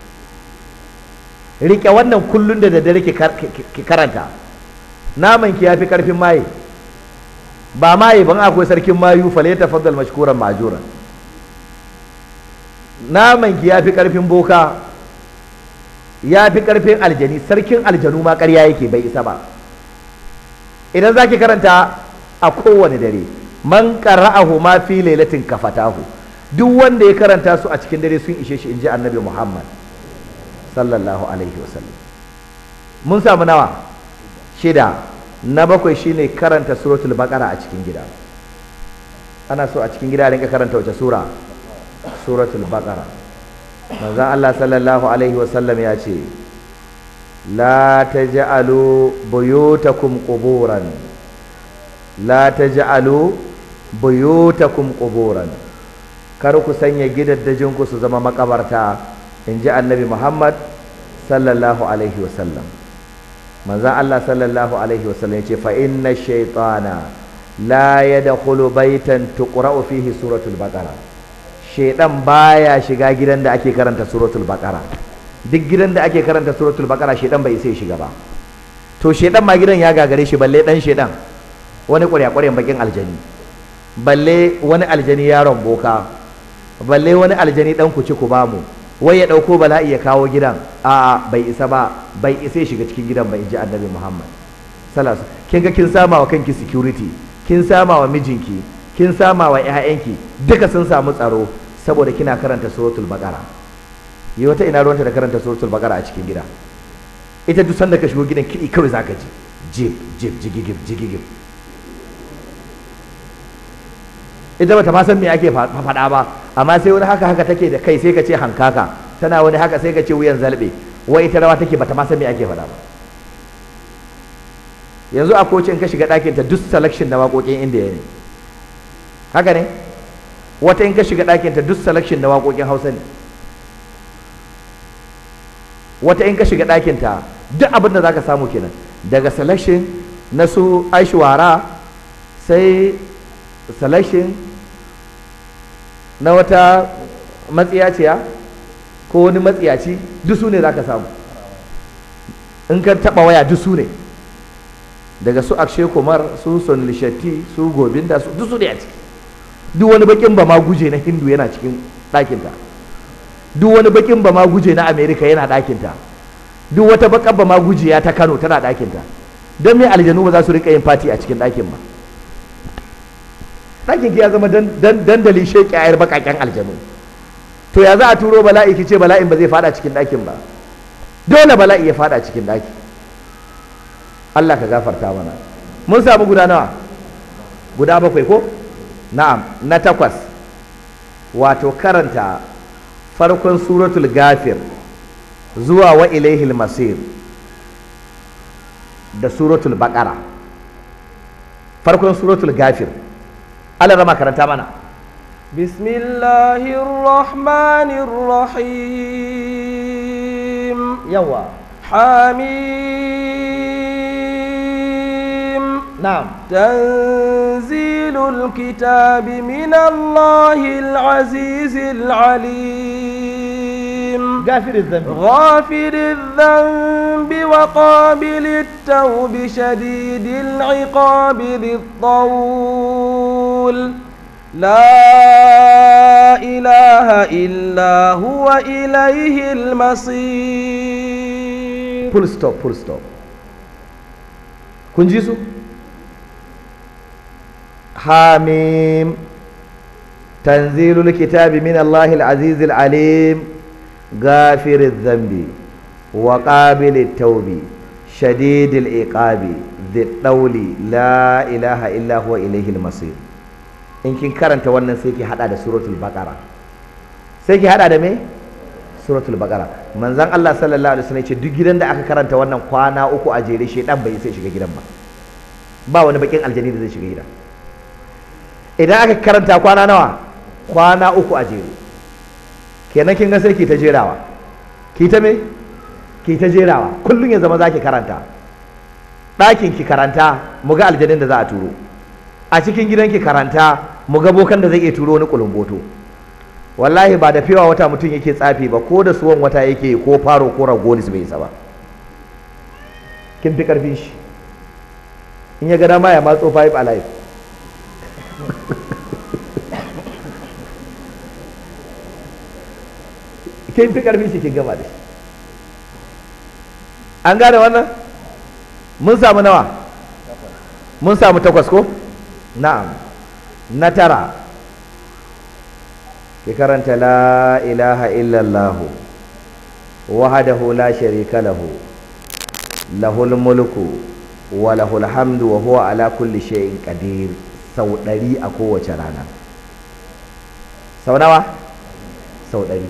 rike wannan kullun da daddare ki karanta naman ki yafi karfin maye ba maye ban akwai sarkin mayu fale ta faddal mashkuran majura naman ki yafi karfin boka yafi karfin aljani sarkin aljanu ma ƙarya yake bai isa ba idan zaki karanta a kowane dare man qara'ahu ma fi lailatin kafatahu duk wanda ya karanta su a cikin dare sun ishe shi inji annabi Muhammad sallallahu alaihi wasallam mun samu nawa shida na bakwai shine karanta suratul baqara a cikin gida ana so a cikin gida rinka karanta wace sura suratul baqara manzon Allah sallallahu alaihi wasallam ya ce la taj'alu buyutakum quburan la taj'alu buyutakum quburan kar ku sanya gidaddajinku su zama makabarta in ji annabi muhammad sallallahu alaihi wasallam manzan allah sallallahu alaihi wasallam ya ce fa inna shaitana la yadkhulu baitan tuqra'u fihi suratul baqara shaitan baya shiga gidan da ake karanta suratul baqara duk gidan da ake karanta suratul baqara shaitan bai sai shiga ba to shaitan ma gidan ya gagare shi balle dan shaitan wani ƙwarya-ƙwaryan bakin aljani balle wani aljani yaron boka balle wani aljani dan ku ci ku bamu wai ya ɗauko bala'i ya kawo gidan a'a bai isa ba bai isa ya shiga cikin gidan ba in ji annabi muhammad salasu kin ga kin sama wa kanki security kin sama wa mijinki kin sama wa ƴaƴanki duka sun samu tsaro saboda kina karanta suratul baqara yi wata ina ruwanta da karanta suratul baqara a cikin gida ita duk sanda ka shigo gidan kiɗi kawai zaka ji jib jib jigigib jigigib ita bata ma san me ake faɗa ba amma sai wani haka haka take da kai sai ka ce hankaka tana wani haka sai ka ce wuyan zalbe wai ita rawa take bata ma san me ake faɗa ba yanzu a kocin ka shiga ɗakin ta duk selection na waƙoƙin indiya ne haka ne wata in ka shiga ɗakin ta duk selection na waƙoƙin hausa ne wata in ka shiga ɗakin ta duk abin da zaka samu kenan daga selection na su aishwara sai selection na wata matsiyaciya ko wani matsiyaci duk su ne za ka samu in ka taɓa waya duk su ne daga su akshe kumar su sonil shetty su gobinda su duk su ne a ciki duk wani bakin ba ma guje na hindu yana cikin ɗakinta duk wani bakin ba ma guje na amerika yana ɗakinta duk wata bakan ba ma gujiya ta kano tana ɗakinta don me aljanu ba za su rika yin fati a cikin ɗakin ba ɗakin ki ya zama dandali sheƙi ayar baƙaƙen aljanu to ya za a turo bala'i ki ce bala'in ba zai fada cikin ɗakin ba dole bala'i ya fada cikin ɗaki Allah ka gafarta mana mun samu guda nawa guda bakwai ko na'am na takwas wato karanta farkon suratul gafir zuwa wa ilaihil masir da suratul baqara farkon suratul gafir Allah rama karanta mana بسم الله الرحمن الرحيم yawa حميم na'am تنزيل الكتاب من الله العزيز العليم gafirin zambi غافر الذنب وقابل التوب شديد العقاب ذي الطول لا إله إلا هو إليه المصير full stop full stop kun ji su hamim tanzilul kitabi min allahil azizil alim gafiriz zambi wa qabilit taubi shadidil iqabi dhid dauli la ilaha illa huwa ilaihil masir in kin karanta wannan sai ki hada da suratul baqara sai ki hada da me suratul baqara manzon Allah sallallahu alaihi wasallam ya ce duk gidan da aka karanta wannan kwana uku a jere shedan bai sai shiga gidan ba ba wani bakin aljani da zai shiga gidan idan aka karanta kwana nawa kwana uku a jere kenan kin ga sai ki ta jerawa ki ta me ki ta jerawa kullun ya zama zaki karanta ɗakin ki karanta mu ga aljanin da za a turo a cikin gidan ki karanta mu ga bokan da zai iya turo wani kulumboto wallahi ba da fiwa wata mutum yake tsafi ba ko da suwan wata yake ko faro ko ragonis bai isa ba kin fi karfin shi in ya ga dama ya matso five alive kin fi karfin shi kin gama da shi an gane wannan mun samu nawa mun samu takwas ko na'am na tara ki karanta la ilaha illallah wahdahu la sharika lahu lahul mulku wa lahul hamdu wa huwa ala kulli shay'in qadir sau ɗari a kowace rana sau nawa sau ɗari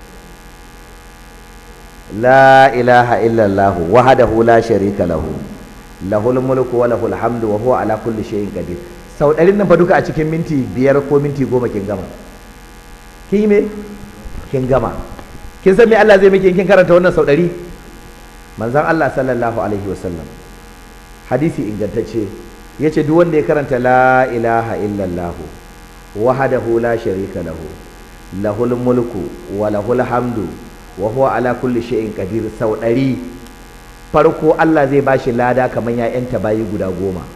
la ilaha illallah wahdahu la sharika lahu lahul mulku wa lahul hamdu wa huwa ala kulli shay'in qadir sau ɗarin nan fa duka a cikin minti biyar ko minti goma kin gama kin yi me kin gama kin san me Allah zai miki kin karanta wannan sau ɗari manzon Allah sallallahu alaihi wasallam hadisi ingantacce yace duk wanda ya karanta la ilaha illallah wahdahu la sharika lahu lahul mulku wa lahul hamdu wa huwa ala kulli shay'in qadir sau ɗari farko Allah zai bashi lada kamar ya yanta bayi guda goma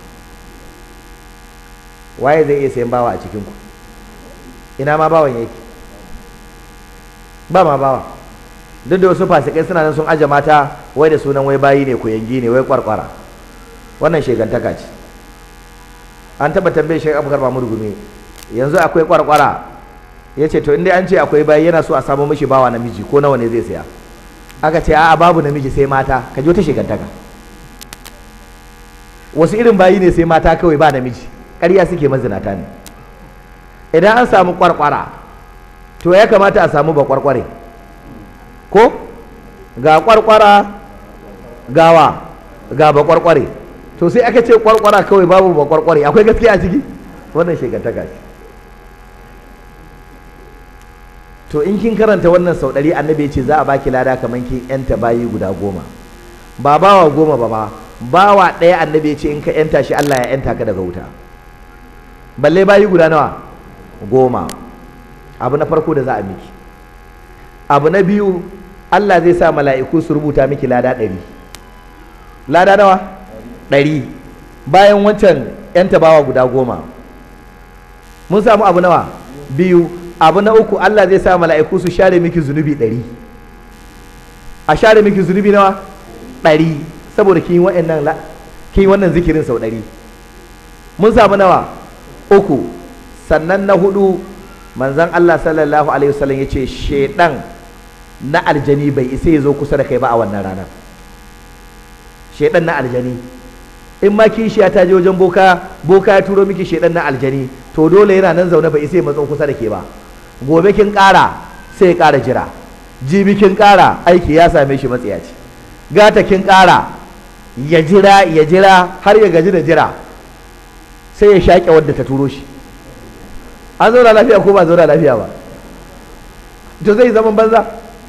waye zai iya sayan bawa a cikin ku ina ma bawan yake ba ma bawa duk da wasu fasikai suna nan sun aje mata wai da sunan wai bayi ne yangi ne wai kwarkwara wannan shegantaka ce an taba tambaye shi abubakar mamur gumi yanzu akwai kwarkwara ya ce to inda an ce akwai bayi yana so a samu mishi bawa namiji ko nawa ne zai saya aka ce a'a babu namiji sai mata ka ji wata shegantaka wasu irin bayi ne sai mata kawai ba namiji ƙarya suke mazinata ne idan an samu kwarkwara to ya kamata a samu ba kwarkware ko ga kwarkwara gawa ga ba kwarkware to sai aka ce kwarkwara kawai babu ba kwarkware akwai gaskiya a ciki wannan shegantaka ce to in kin karanta wannan sau ɗari annabi ya ce za a baki lada kamar kin yanta bayi guda goma ba bawa goma ba ba bawa ɗaya annabi ya ce in ka yanta shi Allah ya yanta ka daga wuta balle bayi guda nawa goma abu na farko da za a miki abu na biyu Allah zai sa mala'iku su rubuta miki lada ɗari lada nawa ɗari bayan wancan yan tabawa guda goma mun samu abu nawa biyu abu na uku Allah zai sa mala'iku su share miki zunubi ɗari a share miki zunubi nawa ɗari saboda kin yi wannan zikirin sau ɗari mun samu nawa uku sannan na hudu manzan Allah sallallahu alaihi wasallam ya ce shedan na aljani bai isa ya zo kusa da kai ba a wannan ranar shedan na aljani in ma kishiya ta je wajen boka boka ya turo miki shedan na aljani to dole yana nan zaune bai isa ya matso kusa da ke ba gobe kin ƙara sai ya ƙara jira jibi kin ƙara aiki ya same shi matsiyaci gata kin ƙara ya jira ya jira har ya gaji da jira sai ya shaƙe wadda ta turo shi an zauna lafiya ko ba zauna lafiya ba to zai zaman banza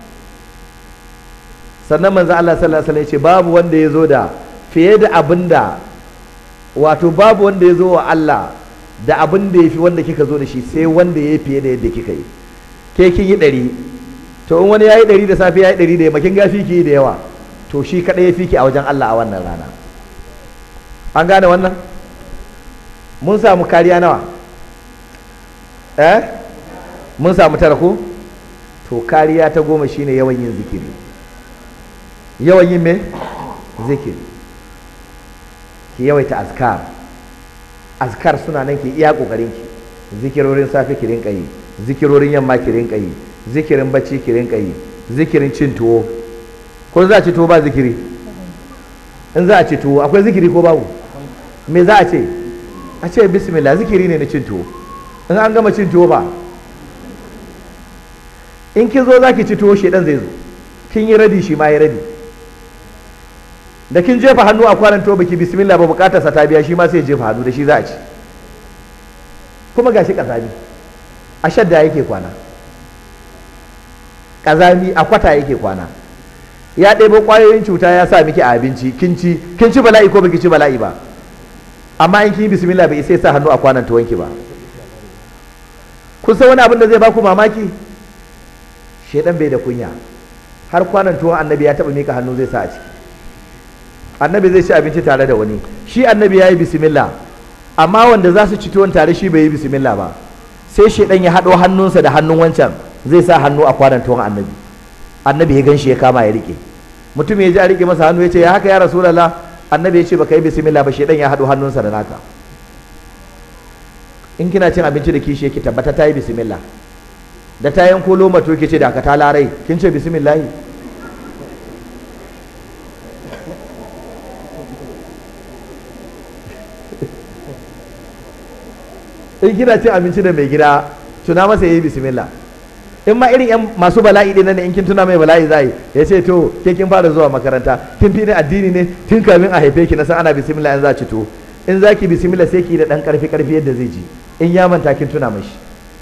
sannan manzo Allah sallallahu alaihi wasallam ya ce babu wanda ya zo da fiye da abin da wato babu wanda ya zo wa Allah da abin da ya fi wanda kika zo da shi sai wanda ya yi fiye da yadda kika yi ke kin yi ɗari to in wani ya yi ɗari da safe ya yi ɗari da yamma kin ga fiki da yawa to shi kaɗai ya fiki a wajen Allah a wannan rana an gane wannan mun samu kariya nawa eh mun samu tara ko to kariya ta goma shine yawan yin zikiri yawan yin me zikiri ki yawaita azkar azkar suna nan ki iya kokarin ki zikirorin safe ki rinka yi zikirorin yamma ki rinka yi zikirin bacci ki rinka yi zikirin cin tuwo ko za a ci tuwo ba zikiri in za a ci tuwo akwai zikiri ko babu me za a ce a ce bismillah zikiri ne na cin tuwo in an gama cin tuwo ba in kin zo za ki ci tuwo shedan zai zo kin yi radi shi ma ya radi da kin jefa hannu a kwanan tuwo baki bismillah ba bukatar sa ta biya shi ma sai jefa hannu da shi za a ci kuma gashi kazami a shadda yake kwana kazami a kwata yake kwana ya ɗebo ƙwayoyin cuta ya sa miki a abinci kin ci kin ci bala'i ko baki ci bala'i ba amma in kin yi bismillah bai sai sa hannu a kwanan tuwonki ba kun san wani abin da zai baku mamaki shedan bai da kunya har kwanan tuwon annabi ya taba mika hannu zai sa a ciki annabi zai ci abinci tare da wani shi annabi ya yi bismillah amma wanda za su ci tuwon tare shi bai yi bismillah ba sai shedan ya haɗo hannunsa da hannun wancan zai sa hannu a kwanan tuwon annabi annabi ya ganshi ya kama ya rike mutum ya ji a rike masa hannu ya ce ya haka ya rasulullah annabi ya ce baka yi bismillah ba shedan ya haɗo hannunsa da naka in kina cin abinci da kishi ki tabbata ta yi bismillah da ta yanko loma to ke ce da ka ta larai kin ce bismillah in kina cin abinci da mai gida tuna masa yayi bismillah in ma irin yan masu bala'i din nan in kin tuna mai bala'i zai ya ce to ke kin fara zuwa makaranta kin fi ni addini ne tun kamin a haife ki na san ana bismillah in za ci to in za ki bismillah sai ki da dan karfi karfi yadda zai ji in ya manta kin tuna mashi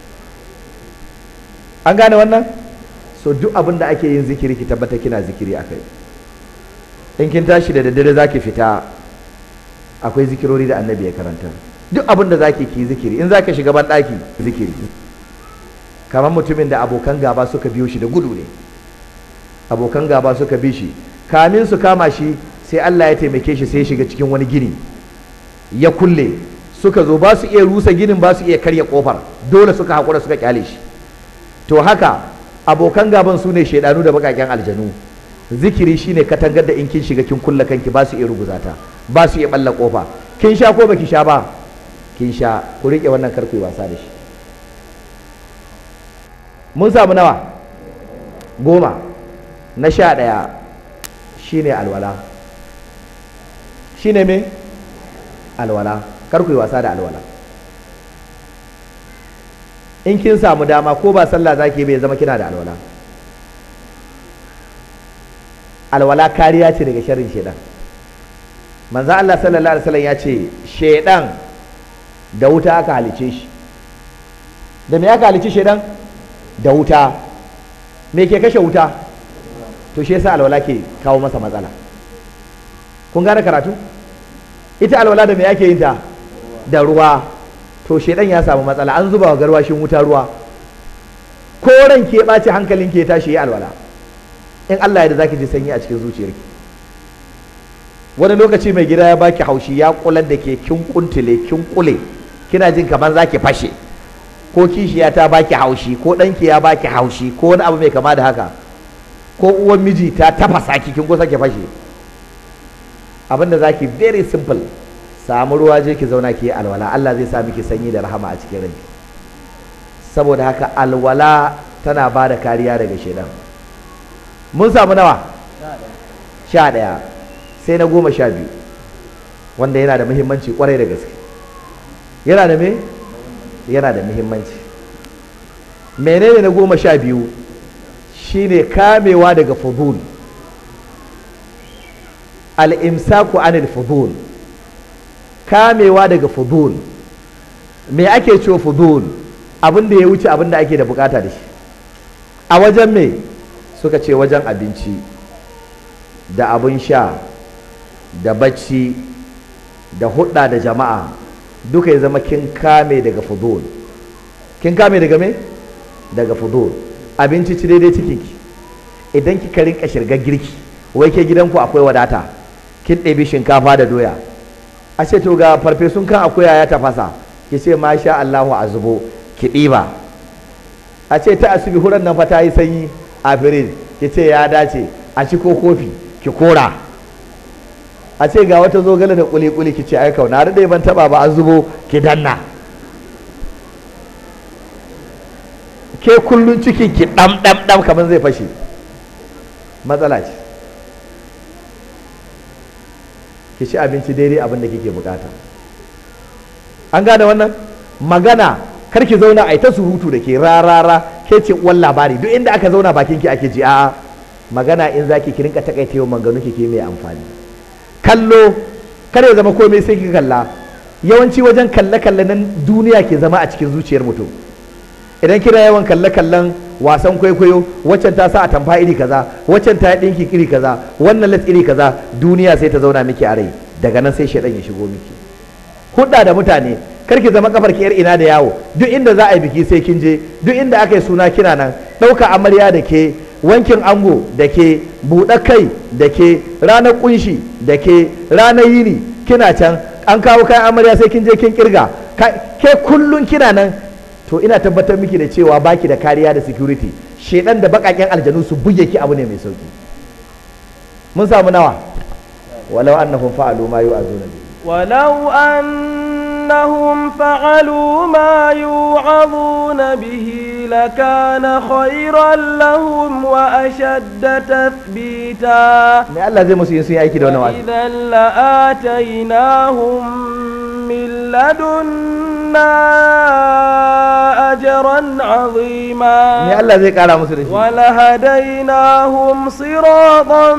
an gane wannan so duk abin da ake yin zikiri ki tabbata kina zikiri a kai in kin tashi da daddare za ki fita akwai zikirori da annabi ya karanta duk abin da za ki ki zikiri in za ka shiga ban ɗaki zikiri kamar mutumin da abokan gaba suka biyo shi da gudu ne abokan gaba suka bi shi kamin su kama shi sai Allah ya taimake shi sai ya shiga cikin wani gini ya kulle suka zo ba su iya rusa ginin ba su iya karya kofar dole suka haƙura suka kyale shi to haka abokan gaban su ne shaidanu da bakaken aljanu zikiri shine katangar da in kin shiga kin kulla kanki ba su iya ruguzata ba su iya balla kofa kin sha ko baki sha ba kin sha ku rike wannan karku yi wasa da shi mun samu nawa goma na sha ɗaya shine alwala shine me alwala kar ku yi wasa da alwala in kin samu dama ko ba sallah zaki bai zama kina da alwala alwala kariya ce daga sharrin shedan manzo Allah sallallahu alaihi wasallam ya ce shedan da wuta aka halice shi da me aka halice shedan da wuta me ke kashe wuta to shi yasa alwala ke kawo masa matsala kun gane karatu ita alwala da me ake yin ta da ruwa to shedan ya samu matsala an zuba wa garwashin wuta ruwa ko ran ke ɓaci hankalin ke tashi yi alwala in Allah ya da zaki ji sanyi a cikin zuciyarki wani lokaci mai gida ya baki haushi ya kular da ke kin kuntule kin kule kina jin kamar zaki fashe ko kishiya ta baki haushi ko ɗanki ya baki haushi ko wani abu mai kama da haka ko uwan miji ta tafasa ki kin kusa ki fashe abinda zaki very simple samu ruwa je ki zauna ki yi alwala Allah zai sa miki sanyi da rahama a cikin ranki saboda haka alwala tana ba da kariya daga shedan mun samu nawa sha ɗaya sai na goma sha biyu wanda yana da muhimmanci kwarai da gaske yana da me yana da muhimmanci menene na goma sha biyu shine kamewa daga fudul al-imsaku anil fudul kamewa daga fudul me ake cewa fudul abin da ya wuce abin da ake da bukata da shi a wajen me suka ce wajen abinci da abin sha da bacci da hudda da jama'a duka ya zama kin kame daga fudul kin kame daga me daga fudul abinci ci daidai cikinki idan kika rinka shirgar girki wai ke gidanku akwai wadata kin ɗebi shinkafa da doya a ce to ga farfesun kan akuya ya tafasa ki ce masha Allahu a zubo ki ɗiba a ce ta asibi huran nan fa ta yi sanyi a firin ki ce ya dace a ci ko kofi ki kora a ce ga wata zogale da kuli-kuli ki ce ai kauna da ban taba ba an zubo ki danna ke kullun cikin ki dam dam dam kamar zai fashe matsala ce ki ci abinci daidai abin da kike bukata an gane wannan magana kar ki zauna a ta surutu da ke rarara ke ce uwan labari duk inda aka zauna bakin ki ake ji a'a magana in zaki ki rinka takaita yawan maganganu ki ke mai amfani kallo kar ya zama komai sai ki kalla yawanci wajen kalle kalle nan duniya ke zama a cikin zuciyar mutum idan kina yawan kalle kallon wasan kwaikwayo waccan ta sa a tamfa iri kaza waccan ta dinki iri kaza wannan las iri kaza duniya sai ta zauna miki a rai daga nan sai shaidan ya shigo miki hudda da mutane kar ki zama kafar ki yar ina da yawo duk inda za a yi biki sai kin je duk inda aka yi suna kina nan ɗauka amarya da ke wankin ango da ke buɗe kai da ke ranar kunshi da ke ranar yini kina can an kawo kayan amarya sai kin je kin kirga ke kullun kina nan to ina tabbatar miki da cewa baki da kariya da security shedan da bakaken aljanu su buge ki abu ne mai sauki mun samu nawa walau annahum fa'alu ma yu'azuna bi ولو أنهم فعلوا ما يوعظون به لكان خيرا لهم وأشد تثبيتا me Allah zai musu yin sun yi aiki da wannan wa'azi إذا لآتيناهم من لدنا أجرا me عظيما Allah zai kara musu da shi ولهديناهم صراطا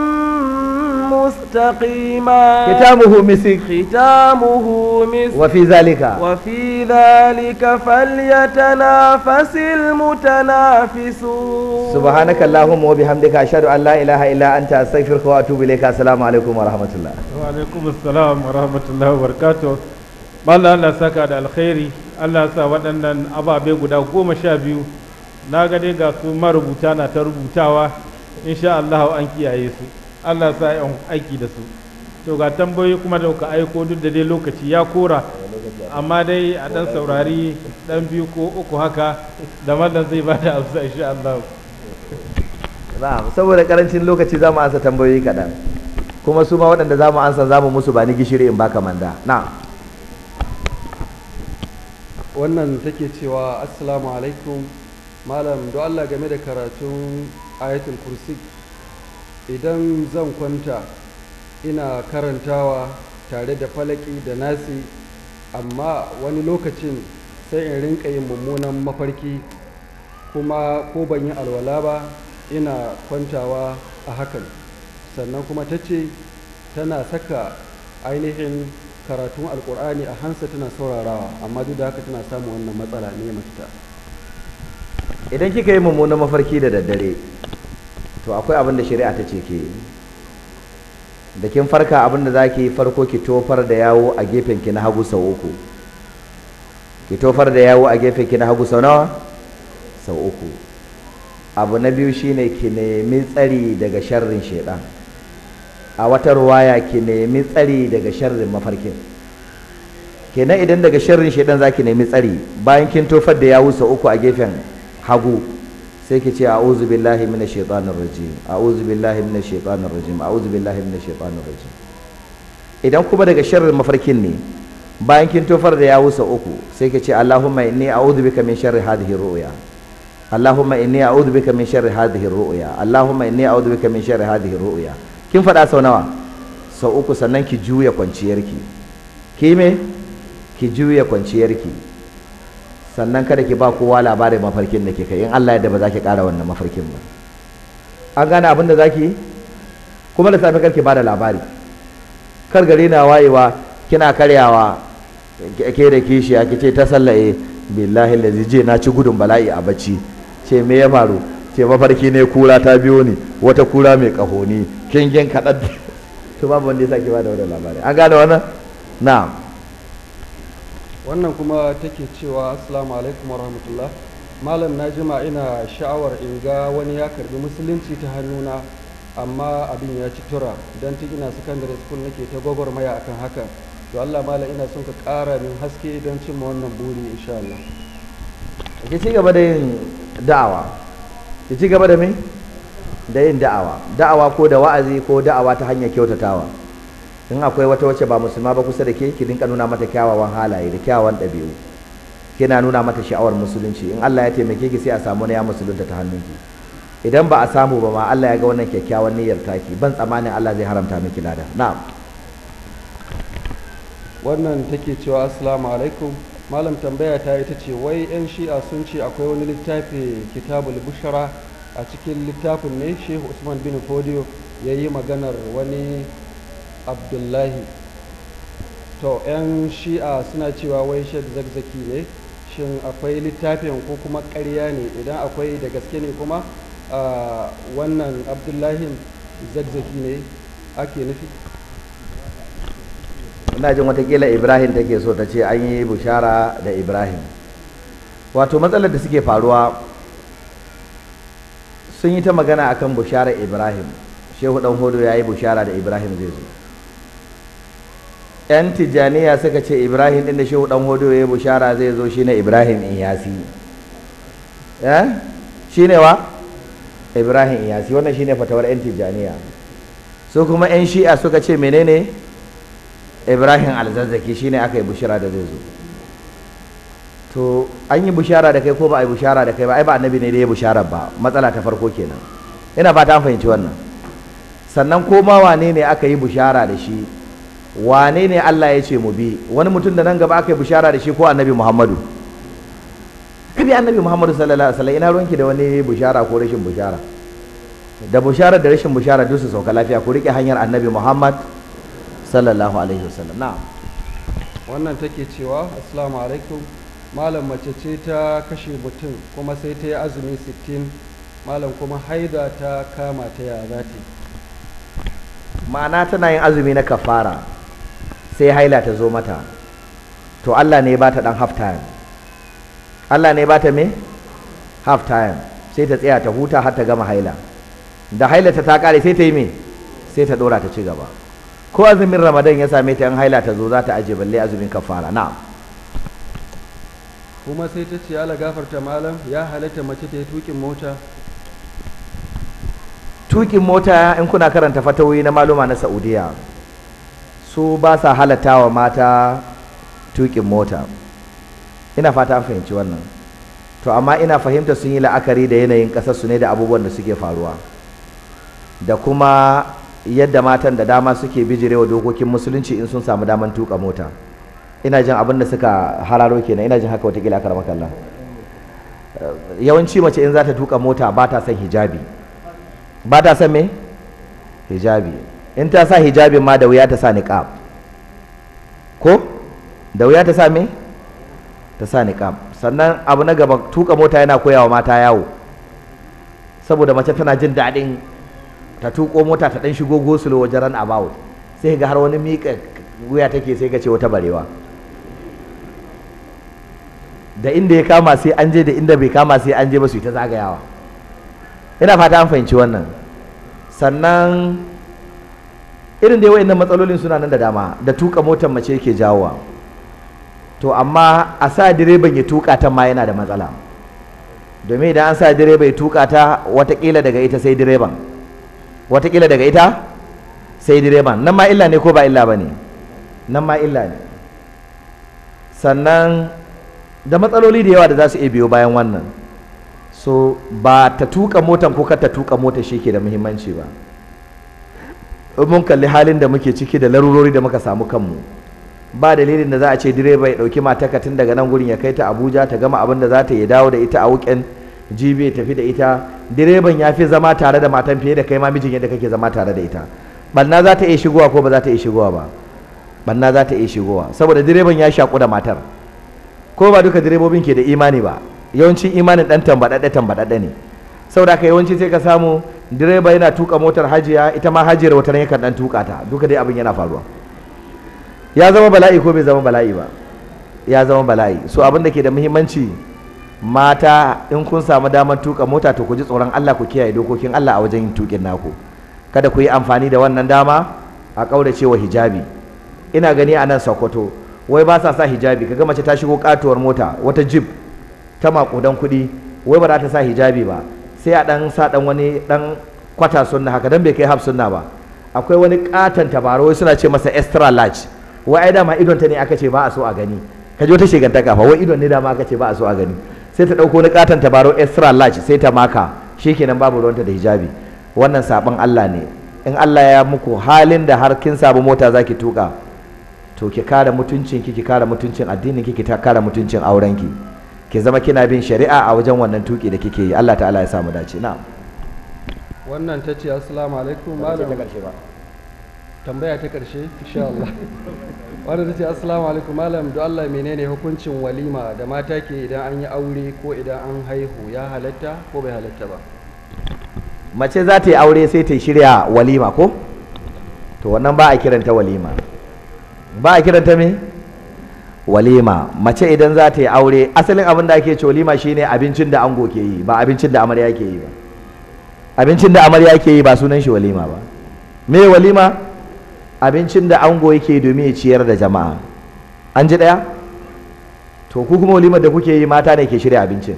مستقيما kitamuhu misik ختامه مسك wa fi zalika وفي ذلك فليتنافس المتنافسون subhanaka allahumma wa bihamdika ashhadu an la ilaha illa anta astaghfiruka wa atubu ilayka assalamu alaikum wa rahmatullah wa alaikum assalam wa rahmatullahi wa barakatuh mallan Allah saka da alkhairi Allah sa waɗannan ababe guda goma sha biyu na ga dai ga su marubuta na ta rubutawa insha Allah an kiyaye su Allah sa yan aiki da su to ga tambayoyi kuma da kuka aiko duk da dai lokaci ya kora amma dai a dan saurari dan biyu ko uku haka da mallan zai bada amsa insha Allah na'am saboda karancin lokaci za mu ansa tambayoyi kaɗan kuma su ma waɗanda za mu ansa za mu musu ba ni gishiri in baka manda na'am wannan take cewa assalamu alaikum malam do Allah game da karatun ayatul kursi idan zan kwanta ina karantawa tare da falaki da nasi amma wani lokacin sai in rinka yin mummunan mafarki kuma ko ban yi alwala ba ina kwantawa a hakan sannan kuma ta ce tana saka ainihin karatun alkur'ani a hansa tana saurarawa amma duk da haka tana samun wannan matsala ne mafita idan kika yi mummunan mafarki da daddare to akwai abin da shari'a ta ce ke da kin farka abin da za ki yi farko ki tofar da yawo a gefen ki na hagu sau uku ki tofar da yawo a gefen ki na hagu sau nawa sau uku abu na biyu shine ki nemi tsari daga sharrin shaidan a wata ruwaya ki nemi tsari daga sharrin mafarkin kenan idan daga sharrin shaidan za ki nemi tsari bayan kin tofar da yawo sau uku a gefen hagu sai ki ce a'udhu billahi minash shaitanir rajim a'udhu billahi minash shaitanir rajim a'udhu billahi minash shaitanir rajim idan kuma daga sharrin mafarkin ne bayan kin tofar da yawo sau uku sai ki ce Allahumma inni a'udhu bika min sharri hadhihi ru'ya Allahumma inni a'udhu bika min sharri hadhihi ru'ya Allahumma inni a'udhu bika min sharri hadhihi ru'ya kin faɗa sau nawa sau uku sannan ki juya kwanciyarki ki me ki juya kwanciyarki sannan kada ki ba kowa labarin mafarkin da ke kai in Allah yadda ba za ki ƙara wannan mafarkin ba an gane abin da za ki yi kuma da safe kar ki ba da labari kar gari na wayewa kina karyawa ke da kishiya ki ce ta sallaye billahi lazi je na ci gudun bala'i a bacci ce me ya faru ce mafarki ne kura ta biyo ni wata kura mai kahoni kingin kaɗan to babu wanda ya sake ba da wannan labari an gane wannan na'am wannan kuma take cewa assalamu alaikum warahmatullah malam na jima ina sha'awar in ga wani ya karbi musulunci ta hannuna amma abin ya ci tura don tun ina secondary school nake ta gwagwarmaya akan haka to Allah malam ina son ka ƙara min haske don cimma wannan buri insha Allah ki ci gaba da yin da'awa ki ci gaba da me da yin da'awa da'awa ko da wa'azi ko da'awa ta hanyar kyautatawa in akwai wata wacce ba musulma ba kusa da ke ki dinka nuna mata kyawawan halaye da kyawawan ɗabi'u kina nuna mata sha'awar musulunci in Allah ya taimake ki sai a samu na ya musulunta ta hannunki idan ba a samu ba ma Allah ya ga wannan kyakkyawan niyyar taki ban tsammanin Allah zai haramta miki lada na'am wannan take cewa assalamu alaikum malam tambaya ta ita ce wai 'yan shi'a sun ce akwai wani littafi kitabul bushara a cikin littafin ne shehu usman bin fodiyo ya yi maganar wani abdullahi to 'yan shi'a suna cewa wai shek zakzaki ne shin akwai littafin ko kuma ƙarya ne idan akwai da gaske ne kuma a wannan abdullahi zakzaki ne ake nufi ina jin watakila ibrahim take so ta ce an yi bushara da ibrahim wato matsalar da suke faruwa sun yi ta magana akan bushara ibrahim shehu dan hodo ya yi bushara da ibrahim zai zo yan tijjaniya suka ce ibrahim din da shehu dan hodo ya yi bushara zai zo shine ibrahim iyasi eh shine wa ibrahim iyasi wannan shine fatawar yan tijjaniya su kuma yan shi'a suka ce menene ibrahim alzazzaki shine aka yi bushara da zai zo to an yi bushara da kai ko ba a yi bushara da kai ba ai ba annabi ne da ya bushara ba matsala ta farko kenan ina fata an fahimci wannan sannan ko ma wane ne aka yi bushara da shi wane ne Allah ya ce mu bi wani mutum da nan gaba aka yi bushara da shi ko annabi Muhammadu ka bi annabi Muhammadu sallallahu alaihi wasallam ina ruwanki da wani bushara ko rashin bushara da bushara da rashin bushara duk su sauka lafiya ku rike hanyar annabi Muhammad sallallahu alaihi wasallam na'am wannan take cewa assalamu alaikum malam mace ce ta kashe mutum kuma sai ta yi azumi 60 malam kuma haida ta kama ta ya za ta ma'ana tana yin azumi na kafara sai haila ta zo mata to Allah ne ba ta dan half time Allah ne ba ta me half time sai ta tsaya ta huta har ta gama haila da haila ta ta kare sai ta yi me sai ta dora ta ci gaba ko azumin ramadan ya same ta yan haila ta zo za ta aje balle azumin kafara na'am kuma sai ta ce ala gafarta malam ya halatta mace ta yi tukin mota tukin mota in kuna karanta fatawoyi na maluma na saudiya su ba sa halatta wa mata tukin mota ina fata an fahimci wannan to amma ina fahimta sun yi la'akari da yanayin ƙasar su ne da abubuwan da suke faruwa da kuma yadda matan da dama suke bijirewa dokokin musulunci in sun samu daman tuka mota ina jin abin da suka hararo kenan ina jin haka watakila aka rama kalla yawanci mace in za ta tuka mota ba ta son hijabi ba ta son me hijabi in ta sa hijabin ma da wuya ta sa niqab ko da wuya ta sa me ta sa niqab sannan abu na gaba tuka mota yana koyawa mata yawo saboda mace tana jin daɗin ta tuko mota ta ɗan shigo gosulo wajen ran about sai ga har wani miƙa wuya take sai ga ce wata barewa da inda ya kama sai an je da inda bai kama sai an je ba su yi ta zagayawa ina fata an fahimci wannan sannan irin dai wayannan matsalolin suna nan da dama da tuka motar mace yake jawowa to amma a sa direban ya tuka ta ma yana da matsala domin idan an sa direba ya tuka ta watakila daga ita sai direban watakila daga ita sai direban nan ma illa ne ko ba illa ba ne nan ma illa ne sannan da matsaloli da yawa da za su iya biyo bayan wannan so ba ta tuka motan ko ta tuka mota shi ke da muhimmanci ba mun kalli halin da muke ciki da larurori da muka samu kanmu ba dalilin da za a ce direba ya ɗauki mataka tun daga nan gurin ya kai ta abuja ta gama abin da za ta yi dawo da ita a wuken jibi ya tafi da ita direban ya fi zama tare da matan fiye da kai ma mijin yadda kake zama tare da ita banna za ta iya shigowa ko ba za ta iya shigowa ba banna za ta iya shigowa saboda direban ya shaku da matar ko ba duka direbobin ke da imani ba yawancin imanin dan tambaɗaɗɗe tambaɗaɗɗe ne saboda haka yawanci sai ka samu direba yana tuka motar hajiya ita ma hajiyar wata ne yakan dan tuka ta duka dai abin yana faruwa ya zama bala'i ko bai zama bala'i ba ya zama bala'i so abin da ke da muhimmanci mata in kun samu damar tuka mota to ku ji tsoron Allah ku kiyaye dokokin Allah a wajen yin tukin naku kada ku yi amfani da wannan dama a ƙaurace wa hijabi ina gani a nan Sokoto wai ba sa sa hijabi kaga mace ta shigo katuwar mota wata jeep ta makudan kuɗi wai ba za ta sa hijabi ba sai a dan sa dan wani dan kwata sunna haka dan bai kai haf sunna ba akwai wani katon tabaro wai suna ce masa extra large wai ai dama idon ta ne aka ce ba a so a gani ka ji wata shigantaka fa wai idon ne dama aka ce ba a so a gani sai ta dauko wani katon tabaro extra large sai ta maka shikenan babu ruwanta da hijabi wannan sabon Allah ne in Allah ya muku halin da har kin samu mota zaki tuka to ki kare mutuncin ki ki kare mutuncin addinin ki ki ta kare mutuncin auren ki ki zama kina bin shari'a a wajen wannan tuki da kike yi Allah ta'ala ya samu dace na'am wannan ta ce assalamu alaikum malam tambaya ta karshe insha Allah wannan ta ce assalamu alaikum malam don Allah menene hukuncin walima da mata ke idan an yi aure ko idan an haihu ya halatta ko bai halatta ba mace za ta yi aure sai ta shirya walima ko to wannan ba a kiranta walima ba a kiranta me walima mace idan za ta yi aure asalin abin da ake ce walima shine abincin da ango ke yi ba abincin da amarya ke yi ba abincin da amarya ke yi ba sunan shi walima ba me walima abincin da ango yake domin ya ciyar da jama'a an ji daya to ku kuma walimar da kuke yi mata ne ke shirya abincin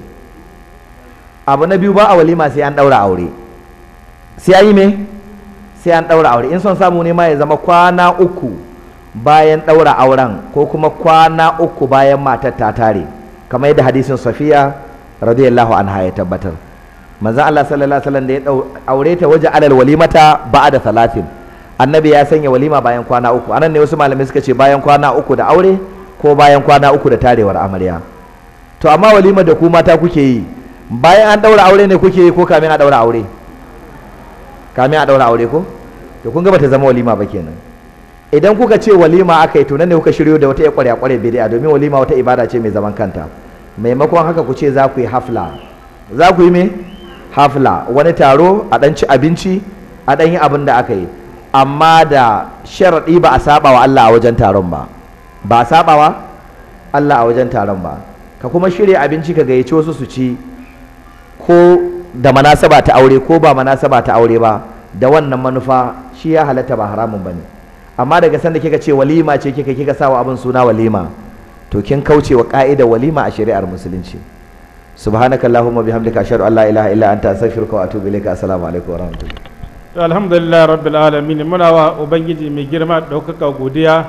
abu na biyu ba a walima sai an daura aure sai an yi me sai an daura aure in son samu ne ma ya zama kwana uku bayan daura auren ko kuma kwana uku bayan matar ta tare kamar yadda hadisin safiya radiyallahu anha ya tabbatar manzon Allah sallallahu alaihi wasallam da ya aure ta waje alal walimata ba'da salatin annabi ya sanya walima bayan kwana uku anan ne wasu malamai suka ce bayan kwana uku da aure ko bayan kwana uku da tarewar amarya to amma walima da ku mata kuke yi bayan an daura aure ne kuke yi ko kamin a daura aure kamin a daura aure ko to kun ga bata zama walima ba kenan idan kuka ce walima aka yi to nan ne kuka shiryo da wata ya kwarya kware bid'a domin walima wata ibada ce mai zaman kanta maimakon haka ku ce za ku yi hafla za ku yi me hafla wani taro a dan ci abinci a dan yi abin da aka yi amma da sharaɗi ba a saba wa Allah a wajen taron ba ba a saba wa Allah a wajen taron ba ka kuma shirya abinci ka gayyaci wasu su ci ko da manasaba ta aure ko ba manasaba ta aure ba da wannan manufa shi ya halatta ba haramun bane amma daga sanda kika ce walima ce kika kika sawa abin suna walima to kin kauce wa ka'idar walima a shari'ar musulunci subhanaka allahumma bihamdika ashhadu an la ilaha illa anta astaghfiruka wa atubu ilaika assalamu alaikum wa rahmatullahi to alhamdulillah rabbil alamin muna wa ubangiji mai girma ɗaukaka godiya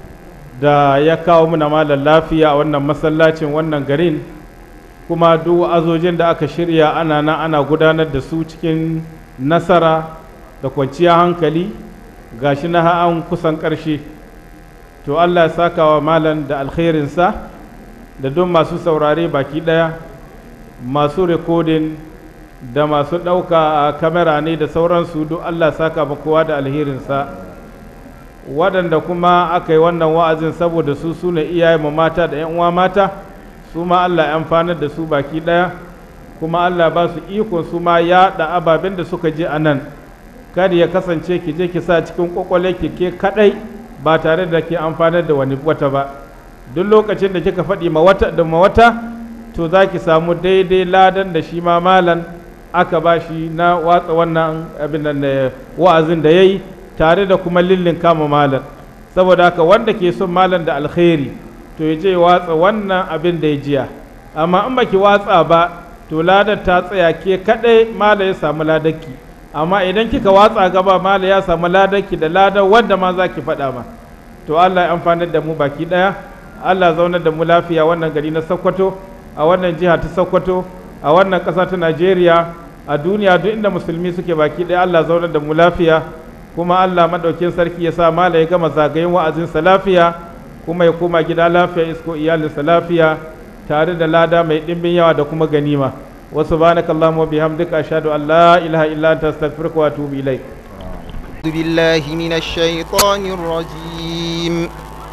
da ya kawo muna malam lafiya a wannan masallacin wannan garin kuma duk azojin da aka shirya ana nan ana gudanar da su cikin nasara da kwanciyar hankali gashi na an kusan ƙarshe to Allah ya saka wa malam da alkhairinsa da duk masu saurare baki ɗaya masu rikodin da masu ɗauka a kamera ne da sauransu duk Allah saka ba kowa da alherinsa waɗanda kuma aka yi wannan wa'azin saboda su su ne iyayen mu mata da 'yan uwa mata su ma Allah ya amfanar da su baki ɗaya kuma Allah ba su ikon su ma yaɗa ababen da suka je a nan kada ya kasance ki je ki sa cikin kwakwale ki ke kaɗai ba tare da ke amfanar da wani wata ba duk lokacin da kika faɗi ma wata da ma wata to za ki samu daidai ladan da shi ma malan aka ba shi na watsa wannan abin da wa'azin da ya yi tare da kuma lillin kama malan saboda haka wanda ke son malan da alkhairi to ya je watsa wannan abin da ya jiya amma in baki watsa ba to ladar ta tsaya ke kadai mala ya samu ladarki amma idan kika watsa gaba mala ya samu ladarki da ladar wanda ma za ki faɗa ma to Allah ya amfanar da mu baki ɗaya Allah zaunar da mu lafiya wannan gari na Sokoto a wannan jiha ta Sokoto a wannan ƙasa ta Najeriya a duniya duk inda musulmi suke baki ɗaya Allah zaunar da mu lafiya kuma Allah maɗaukin sarki ya sa mala ya gama zagayen wa'azinsa lafiya kuma ya koma gida lafiya isko iyalinsa lafiya tare da lada mai ɗimbin yawa da kuma ganima wa subhanaka allahumma wa bihamdika ashhadu an la ilaha illa anta astaghfiruka wa atubu ilaik أعوذ بالله من الشيطان الرجيم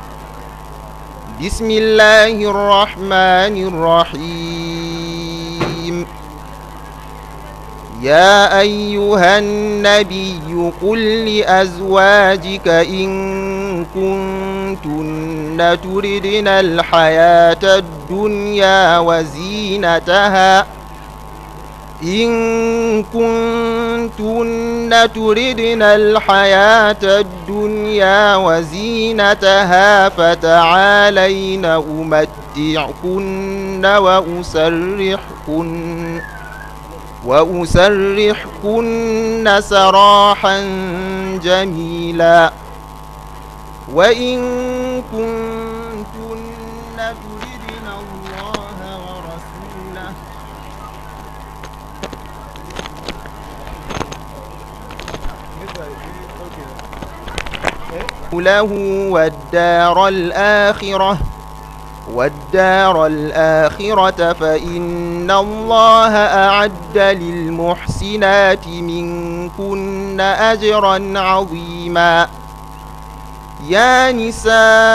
بسم الله الرحمن الرحيم يا أيها النبي قل لأزواجك إن كنتن كنتن تردن الحياة الدنيا وزينتها إن كنتن تردن الحياة الدنيا وزينتها فتعالين أمتعكن وأسرحكن وأسرحكن سراحا جميلا وإن كنتن تردن الله ورسوله له والدار الآخرة والدار الآخرة فإن الله أعد للمحسنات منكن أجرا عظيما يا نساء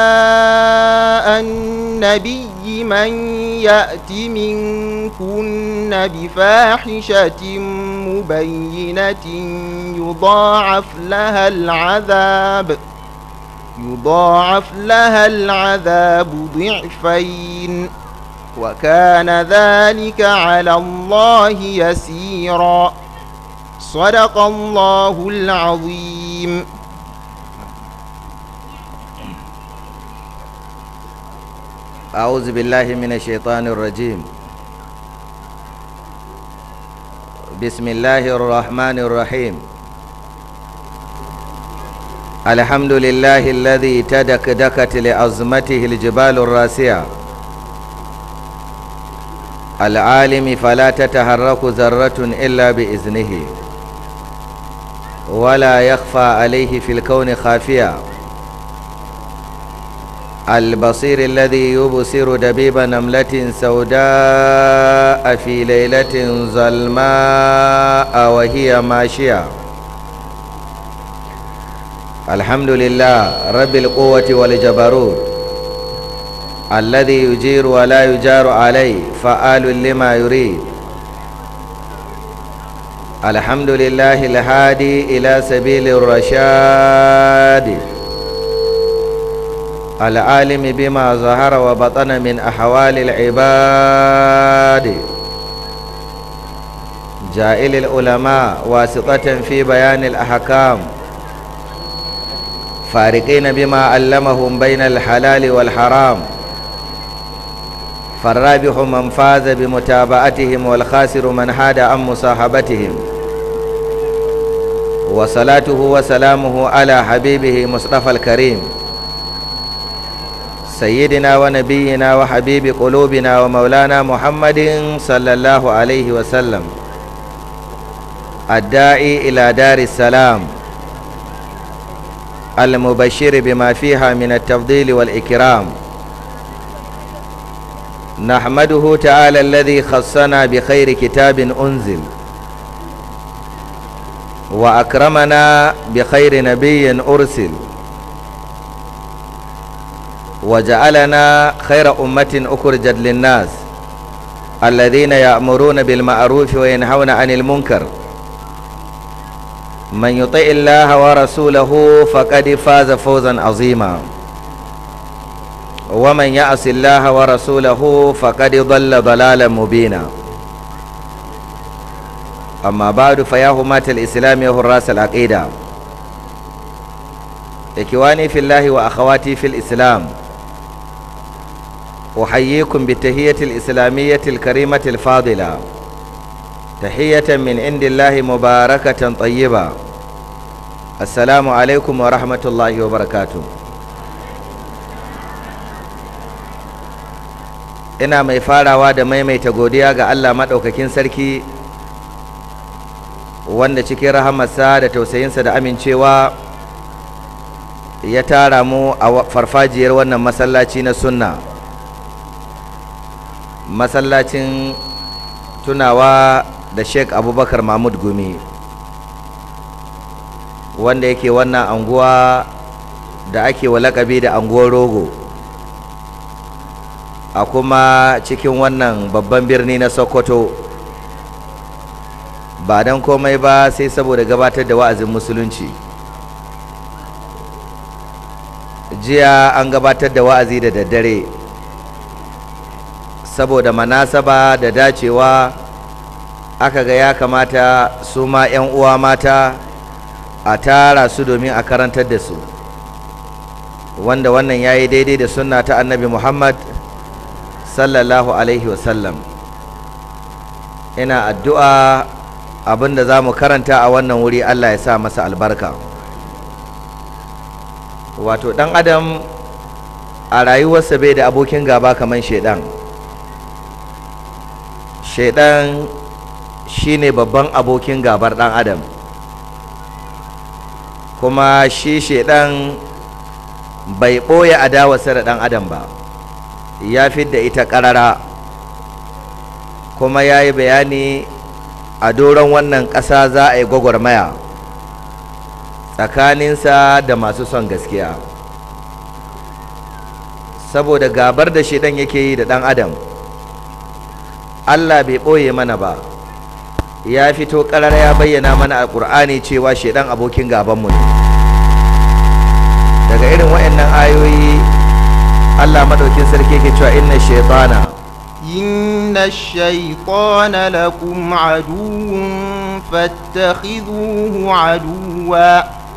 النبي من يأت منكن بفاحشة مبينة يضاعف لها العذاب يضاعف لها العذاب ضعفين وكان ذلك على الله يسيرا صدق الله العظيم أعوذ بالله من الشيطان الرجيم بسم الله الرحمن الرحيم الحمد لله الذي تدكدكت لعظمته الجبال الراسية العالم فلا تتحرك ذرة إلا بإذنه ولا يخفى عليه في الكون خافية البصير الذي يبصر دبيب نملة سوداء في ليلة ظلماء وهي ماشية الحمد لله رب القوة والجبروت الذي يجير ولا يجار عليه فآل لما يريد الحمد لله الهادي إلى سبيل الرشاد العالم بما ظهر وبطن من أحوال العباد جائل العلماء واسطة في بيان الأحكام فارقين بما علمهم بين الحلال والحرام فالرابح من فاز بمتابعتهم والخاسر من حاد عن مصاحبتهم وصلاته وسلامه على حبيبه مصطفى الكريم سيدنا ونبينا وحبيب قلوبنا ومولانا محمد صلى الله عليه وسلم الداعي إلى دار السلام المبشر بما فيها من التفضيل والإكرام نحمده تعالى الذي خصنا بخير كتاب أنزل وأكرمنا بخير نبي أرسل وجعلنا خير أمة أخرجت للناس الذين يأمرون بالمعروف وينهون عن المنكر من يطع الله ورسوله فقد فاز فوزا عظيما ومن يعص الله ورسوله فقد ضل ضلالا مبينا أما بعد فيا همات الإسلام وحراس العقيدة إخواني في الله وأخواتي في الإسلام أحييكم بالتهية الإسلامية الكريمة الفاضلة تحية من عند الله مباركة طيبة السلام عليكم ورحمة الله وبركاته ina mai farawa da maimaita godiya ga Allah maɗaukakin sarki wanda cikin rahamarsa da tausayinsa da amincewa ya tara mu a farfajiyar wannan masallaci na sunna masallacin tunawa da sheik abubakar mahmud gumi wanda yake wannan anguwa da ake wa lakabi da anguwar rogo a kuma cikin wannan babban birni na sokoto ba don komai ba sai saboda gabatar da wa'azin musulunci jiya an gabatar da wa'azi da daddare saboda manasaba da dacewa aka ga ya kamata su ma 'yan uwa mata a tara su domin a karantar da su wanda wannan ya yi daidai da sunna ta annabi muhammad sallallahu alaihi wasallam ina addu'a abinda za mu karanta a wannan wuri allah ya sa masa albarka wato ɗan adam a rayuwarsa bai da abokin gaba kamar shaidan shaidan shine babban abokin gabar ɗan adam kuma shi shaidan bai ɓoye adawarsa da ɗan adam ba ya da ita ƙarara kuma ya yi bayani a doron wannan ƙasa za a yi gwagwarmaya tsakaninsa da masu son gaskiya saboda gabar da shaidan yake yi da ɗan adam allah bai ɓoye mana ba ya fito ƙarar ya bayyana mana a ƙur'ani cewa shaidan abokin gabanmu ne daga irin waɗannan ayoyi allah maɗaukin sarki ke cewa inna shaitana إن الشيطان لكم عدو فاتخذوه عدوا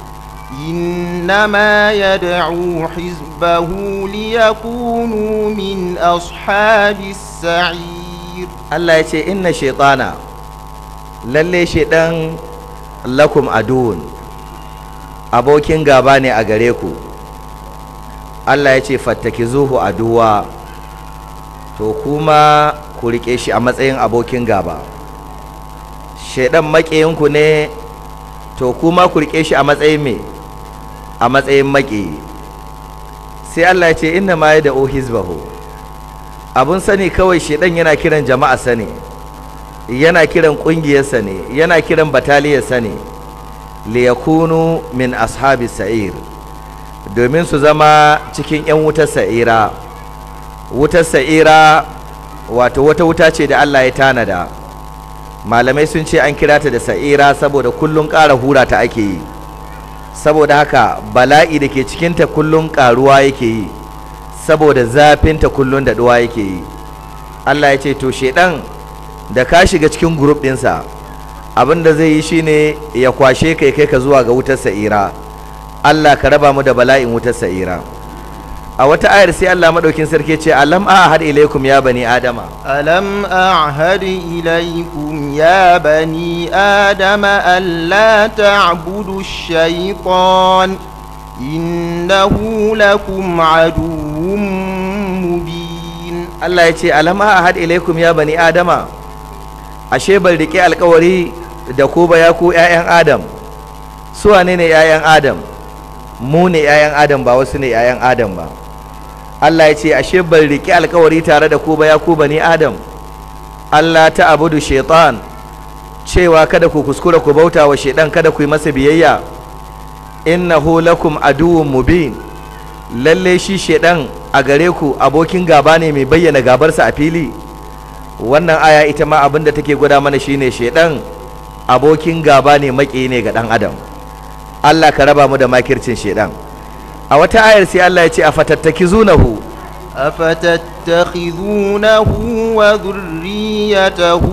إنما يدعو حزبه ليكونوا من أصحاب السعير Allah ya ce inna shaitana lalle shaidan lakum aduun abokin gaba ne a gare ku Allah ya ce fattakizuhu aduwa to kuma ku rike shi a matsayin abokin gaba shaidan maƙiyinku ne to kuma ku rike shi a matsayin me a matsayin maƙiyi sai Allah ya ce inna ma ya da hizbahu abun sani kawai shedan yana kiran jama'a sani yana kiran kungiyarsa ne yana kiran bataliyarsa ne liyakunu min ashabi sa'ir domin su zama cikin 'yan wutar sa'ira wutar sa'ira wato wata wuta ce da Allah ya tanada malamai sun ce an kira ta da sa'ira saboda kullun ƙara hura ta ake yi saboda haka bala'i da ke cikinta kullun ƙaruwa yake yi saboda zafinta kullun da duwa yake yi Allah ya ce to shedan da ka shiga cikin group ɗinsa abin da zai yi shine ya kwashe kai kai ka zuwa ga wutar sa'ira Allah ka raba mu da bala'in wutar sa'ira a wata ayar sai Allah madaukin sarki ce alam ahad ilaikum ya bani adama ألم أعهد إليكم يا بني آدم ألا تعبدوا الشيطان إنه لكم عدو مبين Allah ya ce alam ahad ilaikum ya bani adama ashe ban rike alkawari da ku ba ya ku ƴaƴan adam su wane ne ƴaƴan adam mu ne ƴaƴan adam ba wasu ne ƴaƴan adam ba Allah ya ce ashe ban rike alkawari tare da ku ba ya ku bani adam Allah ta abudu shaitan cewa kada ku kuskura ku bauta wa shaitan kada ku yi masa biyayya innahu lakum aduwwun mubin lalle shi shaitan a gare ku abokin gaba ne mai bayyana gabarsa a fili wannan aya ita ma abinda take gwada mana shine shaitan abokin gaba ne maki ne ga dan adam Allah ka raba mu da makircin shaitan a wata ayar sai Allah ya ce afattakizunahu أفتتخذونه وذريته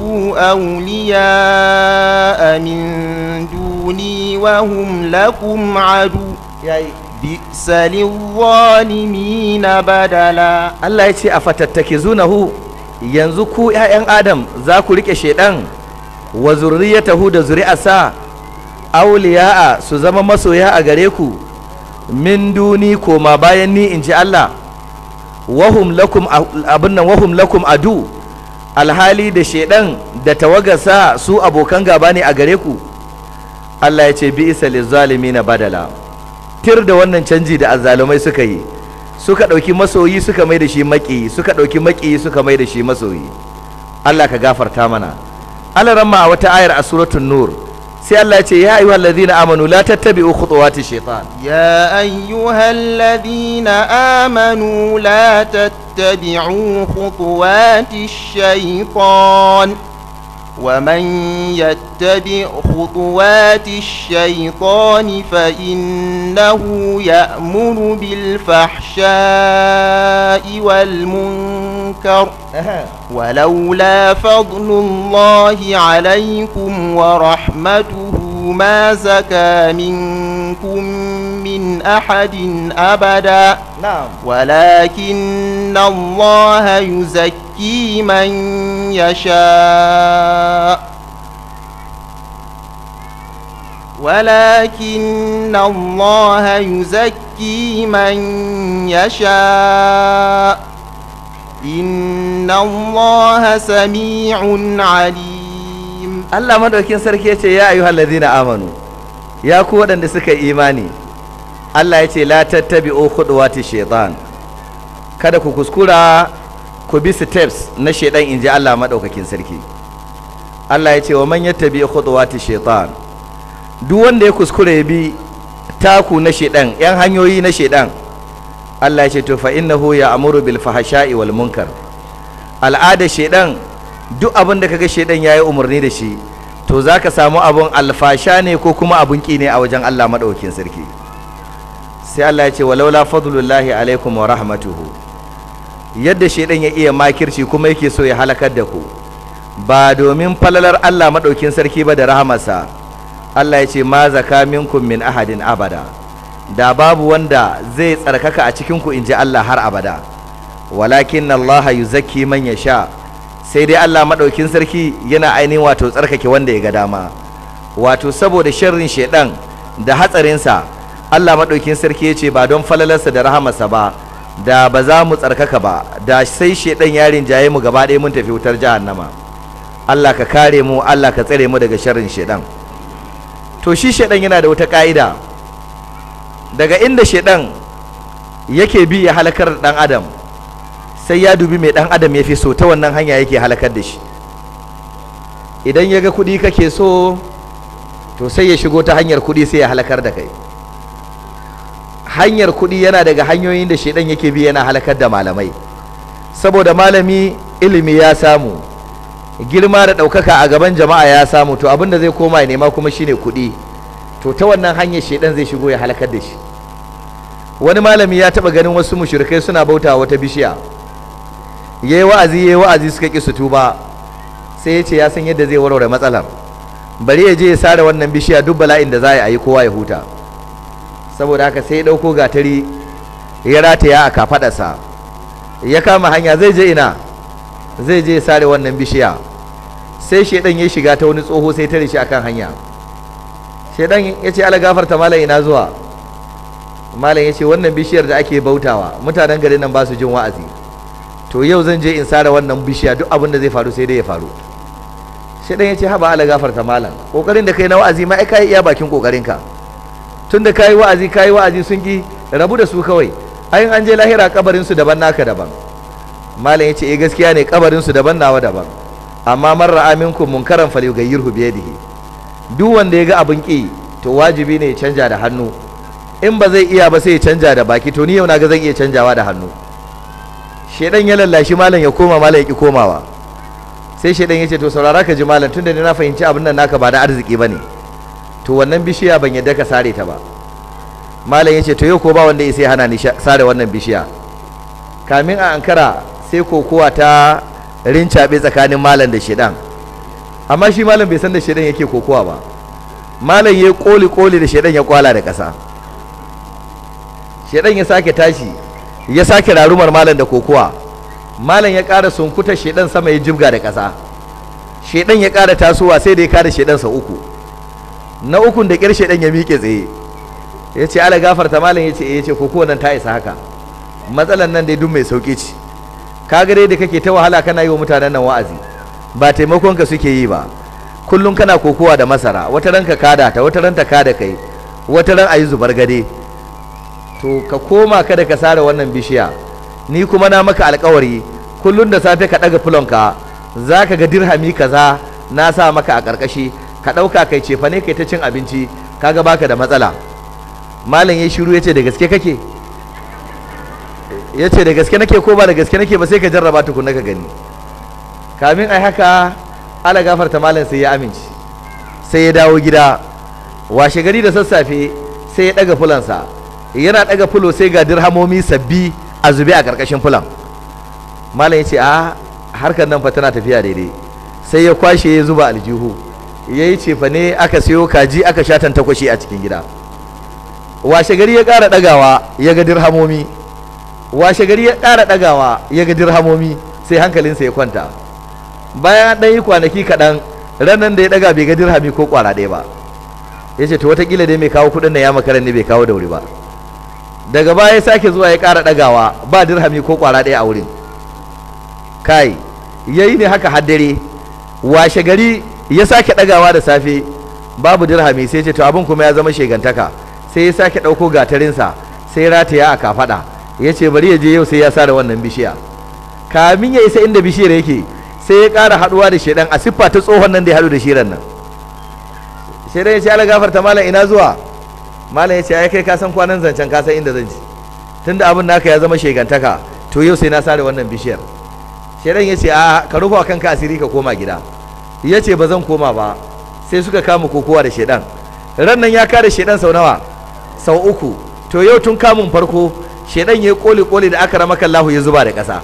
أولياء من دوني وهم لكم عدو yayi بئس للظالمين بدلا Allah ya ce afattakizunahu yanzu ku ƴaƴan Adam za ku rike shaitan wa zurriyatahu da zuri'arsa awliya'a su zama masoya a gare ku min duni koma bayan ni in ji Allah wahum lakum abin nan wahum lakum adu alhali da shedan da tawagarsa su abokan gaba ne a gare ku Allah ya ce bi isa na badala tir da wannan canji da azzalumai suka yi suka ɗauki masoyi suka mai da shi maƙiyi suka ɗauki maƙiyi suka mai da shi masoyi Allah ka gafarta mana Allah ramma a wata ayar a suratul nur sai Allah ya ce ya ayyuhal ladina amanu la tattabi'u khutuwati shaitan يا أيها الذين آمنوا لا تتبعوا خطوات الشيطان ومن يتبع خطوات الشيطان فإنه يأمر بالفحشاء والمنكر ولولا فضل الله عليكم ورحمته ما زكى منكم من أحد أبدا na'am ولكن الله يزكي من يشاء ولكن الله يزكي من يشاء إن الله سميع عليم Allah madaukin sarki ya ce ya ayyuhal ladina amanu ya ku waɗanda suka yi imani Allah ya ce la tattabi'u khuduwati shaitan kada ku kuskura ku bi steps na shaitan inji Allah madaukakin sarki Allah ya ce wa man yattabi khuduwati shaitan duk wanda ya kuskura ya bi taku na shaitan yan hanyoyi na shaitan Allah ya ce to fa innahu ya'muru bil fahsha'i wal munkar al'ada shaitan duk abin da kaga shaitan yayi umarni da shi to zaka samu abun alfasha ne ko kuma abun ki ne a wajen Allah madaukakin sarki sai Allah ya ce walaula fadlullahi alaikum wa rahmatuhu yadda shaitan ya iya makirci kuma yake so ya halakar da ku ba domin falalar Allah madaukin sarki ba da rahamarsa Allah ya ce ma zaka minkum min ahadin abada da babu wanda zai tsarkaka a cikin ku inji Allah har abada walakin Allah yuzakki man yasha sai dai Allah madaukin sarki yana ainihin wato tsarkake wanda ya ga dama wato saboda sharrin shaidan da hatsarinsa Allah madaukin sarki ya ce ba don falalarsa da rahamarsa ba da ba za mu tsarkaka ba da sai shaidan ya rinjaye mu gaba ɗaya mun tafi wutar jahannama Allah ka kare mu Allah ka tsare mu daga sharrin shaidan to shi shaidan yana da wata ka'ida daga inda shaidan yake bi ya halakar da dan adam sai ya dubi mai dan adam ya fi so ta wannan hanya yake halakar da shi idan ya ga kuɗi kake so to sai ya shigo ta hanyar kuɗi sai ya halakar da kai hanyar kuɗi yana daga hanyoyin da shaidan yake bi yana halakar da malamai saboda malami ilimi ya samu girma da ɗaukaka a gaban jama'a ya samu to abinda zai koma ya nema kuma shine kuɗi to ta wannan hanyar shaidan zai shigo ya halakar da shi wani malami ya taɓa ganin wasu mushrikai suna bauta wata bishiya yayi wa'azi yayi wa'azi suka ƙi su tuba sai ya ce ya san yadda zai warware matsalar bari ya je ya sare wannan bishiya duk bala'in da za a yi kowa ya huta saboda haka sai ya ɗauko gatari ya rataya a kafaɗarsa ya kama hanya zai je ina zai je ya sare wannan bishiya sai shaidan ya shiga ta wani tsoho sai tare shi akan hanya shaidan ya ce ala gafarta malam ina zuwa malam ya ce wannan bishiyar da ake bautawa mutanen garin nan ba su jin wa'azi to yau zan je in sare wannan bishiya duk abin da zai faru sai dai ya faru shaidan ya ce haba ala gafarta malam kokarin da kai na wa'azi ma ai kai iya bakin kokarinka tun da kayi wa'azi kayi wa'azi sun ki rabu da su kawai ayin an je lahira kabarin su daban naka daban malam ya ce eh gaskiya ne kabarin su daban nawa daban amma man ra'a minkum munkaran falyughayyirhu bi yadihi duk wanda ya ga abin ki to wajibi ne ya canja da hannu in ba zai iya ba sai ya canja da baki to ni yau na ga zan iya canjawa da hannu shedan ya lallashi malam ya koma malam ya ki komawa sai shedan ya ce to saurara ka ji malam tunda ni na fahimci abin nan naka ba da arziki bane to wannan bishiya ban yadda ka sare ta ba malam ya ce to yau ko ba wanda ya sai hana ni sare wannan bishiya kamin a ankara sai kokowa ta rincaɓe tsakanin malam da shedan amma shi malam bai san da shedan yake kokowa ba malam ya koli koli da shedan ya kwala da ƙasa shedan ya sake tashi ya sake rarumar malam da kokowa malam ya ƙara sunkuta shedan sama ya jibga da ƙasa shedan ya ƙara tasowa sai da ya kada shedan sa uku na ukun da ƙyar shedan ya miƙe tsaye ya ce ala gafarta malam ya ce ya ce kokowa nan ta isa haka matsalan nan dai duk mai sauƙi ce kaga dai da kake ta wahala kana yi wa mutanen nan wa'azi ba taimakon ka suke yi ba kullum kana kokowa da masara wata ran ka kada ta wata ran ta kada kai wata ran ayi zubar gade to ka koma kada ka sare wannan bishiya ni kuma na maka alkawari kullum da safe ka daga fulonka za ka ga dirhami kaza na sa maka a karkashi ka ɗauka kai cefa ne kai ta cin abinci kaga baka da matsala malam ya shiru ya ce da gaske kake ya ce da gaske nake ko ba da gaske nake ba sai ka jarraba tukunna ka gani kamin ai haka ala gafarta malam sai ya amince sai ya dawo gida washe gari da sassafe sai ya daga fulansa yana daga fulo sai ga dirhamomi sabbi a zube a karkashin fulan malam ya ce a harkar nan fa tana tafiya daidai sai ya kwashe ya zuba aljihu ya yi cefa ne aka siyo kaji aka sha tantakwashi a cikin gida washe gari ya ƙara ɗagawa ya ga dirhamomi washe gari ya ƙara ɗagawa ya ga dirhamomi sai hankalinsa ya kwanta bayan ɗan yi kwanaki kaɗan ranar da ya ɗaga bai ga dirhami ko ƙwara ɗaya ba ya ce to watakila dai mai kawo kuɗin da ya makaran ne bai kawo da wuri ba daga baya ya sake zuwa ya ƙara ɗagawa ba dirhami ko ƙwara ɗaya a wurin kai yayi ne haka haddare washe gari ya sake ɗagawa da safe babu dirhami sai ce to abin kuma ya zama shegantaka sai ya sake ɗauko gatarinsa sai rataya a kafaɗa ya ce bari ya je yau sai ya sa da wannan bishiya kamin ya isa inda bishiyar yake sai ya ƙara haɗuwa da shaidan a siffa ta tsohon nan da ya haɗu da shiran nan shaidan ya ce ala gafarta malam ina zuwa malam ya ce ai kai ka san kwanan zancen ka san inda zan ji tunda abin naka ya zama shegantaka to yau sai na sa da wannan bishiyar shaidan ya ce a ka rufa kanka asiri ka koma gida ya ce ba zan koma ba sai suka kama kokowa da shaidan ran nan ya kare shaidan sau nawa sau uku to yau tun kamun farko shaidan ya koli koli da aka rama kallahu ya zuba da ƙasa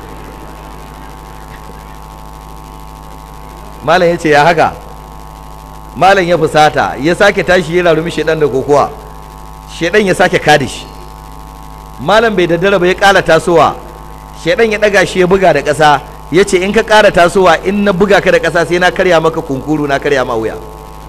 malam ya ce ya haka malam ya fusata ya sake tashi ya rarumi shaidan da kokowa shaidan ya sake kada shi malam bai daddara ba ya ƙala tasowa shaidan ya ɗaga shi ya buga da ƙasa ya ce in ka ƙara tasowa in na buga ka da ƙasa sai na karya maka kunkuru na karya ma wuya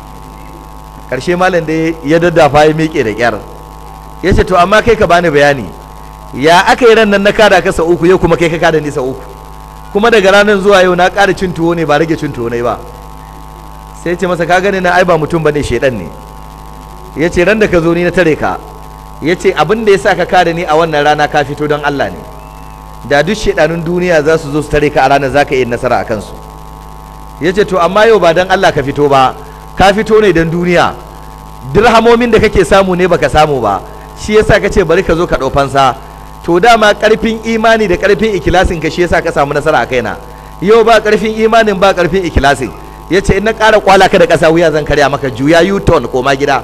ƙarshe malam da ya daddafa ya miƙe da ƙyar ya ce to amma kai ka bani bayani ya aka yi ran nan na kada ka sau uku yau kuma kai ka kada ni sau uku kuma daga ranar zuwa yau na ƙara cin tuwo ne ba rage cin tuwo ne ba sai ce masa ka gani na ai ba mutum bane shaidan ne ya ce ran da ka zo ni na tare ka ya ce abin da ya sa ka kada ni a wannan rana ka fito don Allah ne da duk shaidanun duniya za su zo su tare ka a ranar za ka yi nasara a kansu ya ce to amma yau ba don Allah ka fito ba ka fito ne don duniya dirhamomin da kake samu ne baka samu ba shi yasa ka ce bari ka zo ka ɗau fansa to dama ƙarfin imani da ƙarfin ikilasin ka shi yasa ka samu nasara a kaina yau ba ƙarfin imanin ba ƙarfin ikilasin ya ce in na ƙara kwala ka da ƙasa wuya zan karya maka juya u-turn koma gida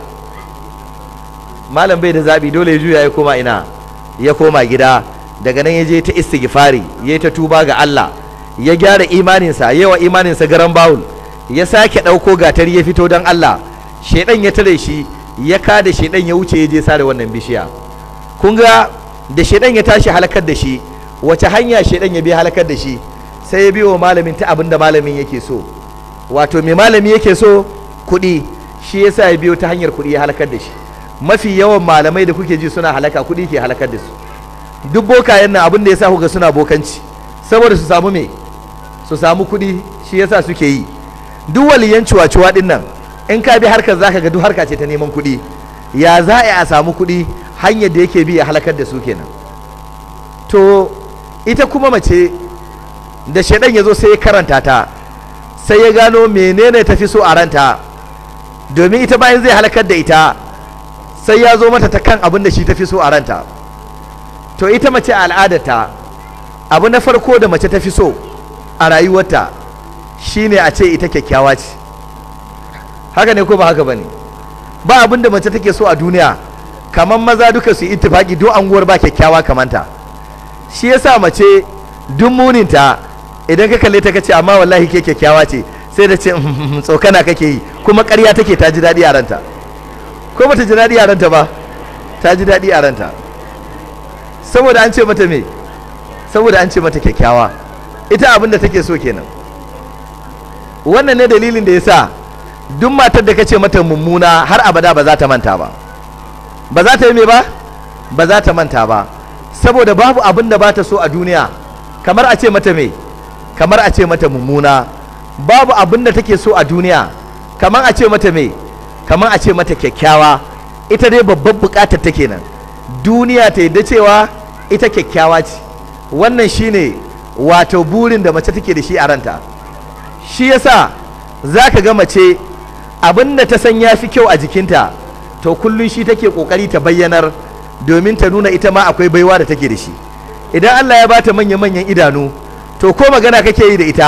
malam bai da zaɓi dole ya juya ya koma ina ya koma gida daga nan ya je ta istighfari ya ta tuba ga Allah ya gyara imaninsa yawa imaninsa garan bawul ya sake ɗauko gatari ya fito don Allah shaidan ya tare shi ya kada shaidan ya wuce ya je sare wannan bishiya kun ga da shaidan ya tashi halakar da shi wace hanya shaidan ya bi halakar da shi sai ya biyo malamin ta abin da malamin yake so wato mai malami yake so kuɗi shi yasa ya biyo ta hanyar kuɗi ya halakar da shi mafi yawan malamai da kuke ji suna halaka kuɗi ke halakar da su duk bokayen nan abin da yasa kuga suna bokanci saboda su samu me su samu kuɗi shi yasa suke yi duk waliyan ciwa-ciwa ɗin nan in ka bi harkar zaka ga duk harka ce ta neman kuɗi ya za a samu kuɗi hanyar da yake bi ya halakar da su kenan to ita kuma mace da shaidan ya zo sai ya karanta ta sai ya gano menene tafi so a ranta domin ita bayan zai halakar da ita sai ya zo mata ta kan abin da shi tafi so a ranta to ita mace a al'adarta abu na farko da mace tafi so a rayuwarta shine a ce ita kyakkyawa ce haka ne ko ba haka bane ba abin da mace take so a duniya kamar maza duka su ittifaki duk anguwar ba kyakkyawa kamanta shi yasa mace duk muninta idan ka kalle ta kace amma wallahi ke kyakkyawa ce sai da ce tsokana kake yi kuma ƙarya take ta ji daɗi a ranta ko bata ji daɗi a ranta ba ta ji daɗi a ranta saboda an ce mata me saboda an ce mata kyakkyawa ita abin da take so kenan wannan ne dalilin da yasa duk matar da kace mata mummuna har abada ba za ta manta ba ba za ta yi me ba ba za ta manta ba saboda babu abin da ba ta so a duniya kamar a ce mata me kamar a ce mata mummuna babu abin da take so a duniya kamar a ce mata me kamar a ce mata kyakkyawa ita dai babbar bukatar ta kenan duniya ta yadda cewa ita kyakkyawa ce wannan shine wato burin da mace take da shi a ranta shi yasa za ka ga mace abin da ta san ya fi kyau a jikinta to kullum shi take kokari ta bayyanar domin ta nuna ita ma akwai baiwa da take da shi idan Allah ya bata manya-manyan idanu to ko magana kake yi da ita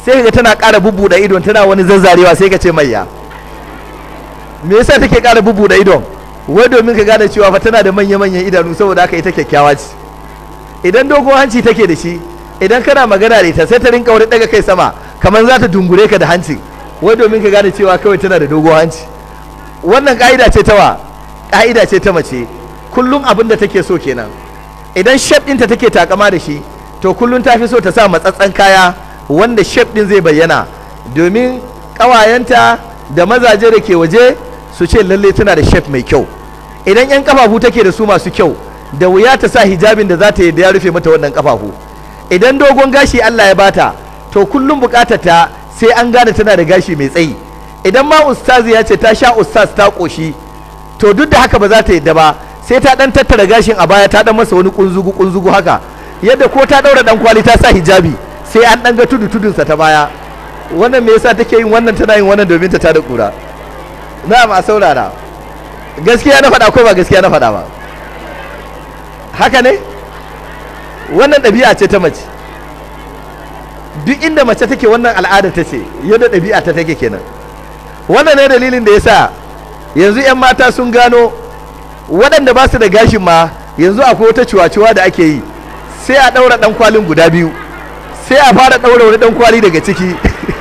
sai kaga tana ƙara bubbuɗe idon tana wani zazzarewa sai ka ce mayya me yasa take ƙara bubbuɗe idon wai domin ka gane cewa fa tana da manya-manyan idanu saboda haka ita kyakkyawa ce idan dogon hanci take da shi idan kana magana da ita sai ta rinka wani daga kai sama kamar za ta dungure ka da hanci wai domin ka gane cewa kawai tana da dogon hanci wannan ka'ida ce ta wa ka'ida ce ta mace kullum abin da take so kenan idan shef ɗinta take takama da shi to kullum ta fi so ta sa matsatsen kaya wanda shef ɗin zai bayyana domin ƙawayenta da mazaje da ke waje su ce lalle tana da shef mai kyau idan 'yan kafafu take da su masu kyau da wuya ta sa hijabin da za ta yi da ya rufe mata wannan kafafu idan dogon gashi Allah ya bata to kullum bukatar ta sai an gane tana da gashi mai tsayi idan ma ustazi ya ce ta sha ustaz ta koshi to duk da haka ba za ta yadda ba sai ta dan tattara gashin a baya ta dan masa wani kunzugu kunzugu haka yadda ko ta daura dan kwali ta sa hijabi sai an dan ga tudu tudunsa ta baya wannan me yasa take yin wannan tana yin wannan domin ta tada kura na'am a saurara gaskiya na faɗa ko ba gaskiya na faɗa ba haka ne wannan ɗabi'a ce ta mace duk inda mace take wannan al'ada ta ce yadda ɗabi'a ta take kenan wannan ne dalilin da ya sa yanzu 'yan mata sun gano waɗanda ba su da gashin ma yanzu akwai wata ciwa-ciwa da ake yi sai a ɗaura ɗan kwalin guda biyu sai a fara ɗaura wani ɗan kwali daga ciki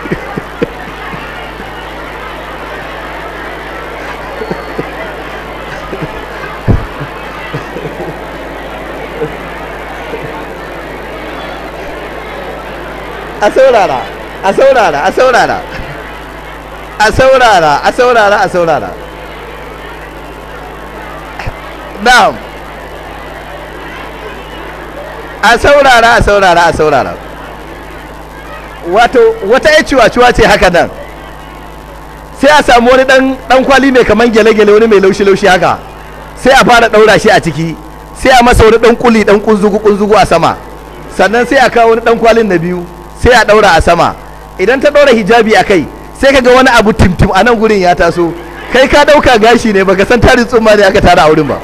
a saurara a saurara a saurara a saurara a saurara a saurara na'am a saurara a saurara a saurara wato wata ya ciwa-ciwa ce haka nan sai a samu wani dan kwali mai kaman gyale-gyale wani mai laushi-laushi haka sai a fara daura shi a ciki sai a masa wani dan kuli dan kunzugu-kunzugu a sama sannan sai a kawo wani dan kwalin na biyu sai a ɗaura a sama idan ta ɗaura hijabi a kai sai ka ga wani abu timtim a nan gurin ya taso kai ka ɗauka gashi ne baka san tarin tsumma ne aka tara a wurin ba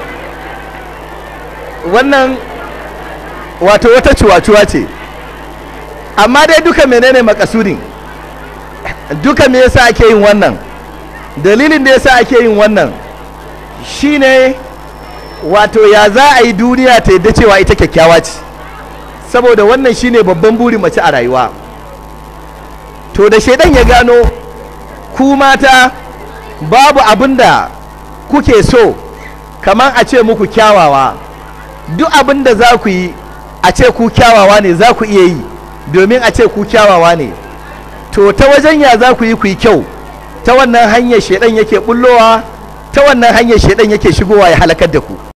wannan wato wata cuwa-cuwa ce amma dai duka menene makasudin duka me yasa ake yin wannan dalilin da yasa ake yin wannan shine wato ya za a yi duniya ta yadda cewa ita kyakkyawa ce saboda wannan shine babban burin mace a rayuwa to da shaidan ya gano ku mata babu abin da kuke so kamar a ce muku kyawawa duk abin da za ku yi a ce ku kyawawa ne za ku iya yi domin a ce ku kyawawa ne to ta wajen ya za ku yi ku yi kyau ta wannan hanyar shaidan yake bullowa ta wannan hanyar shaidan yake shigowa ya halakar da ku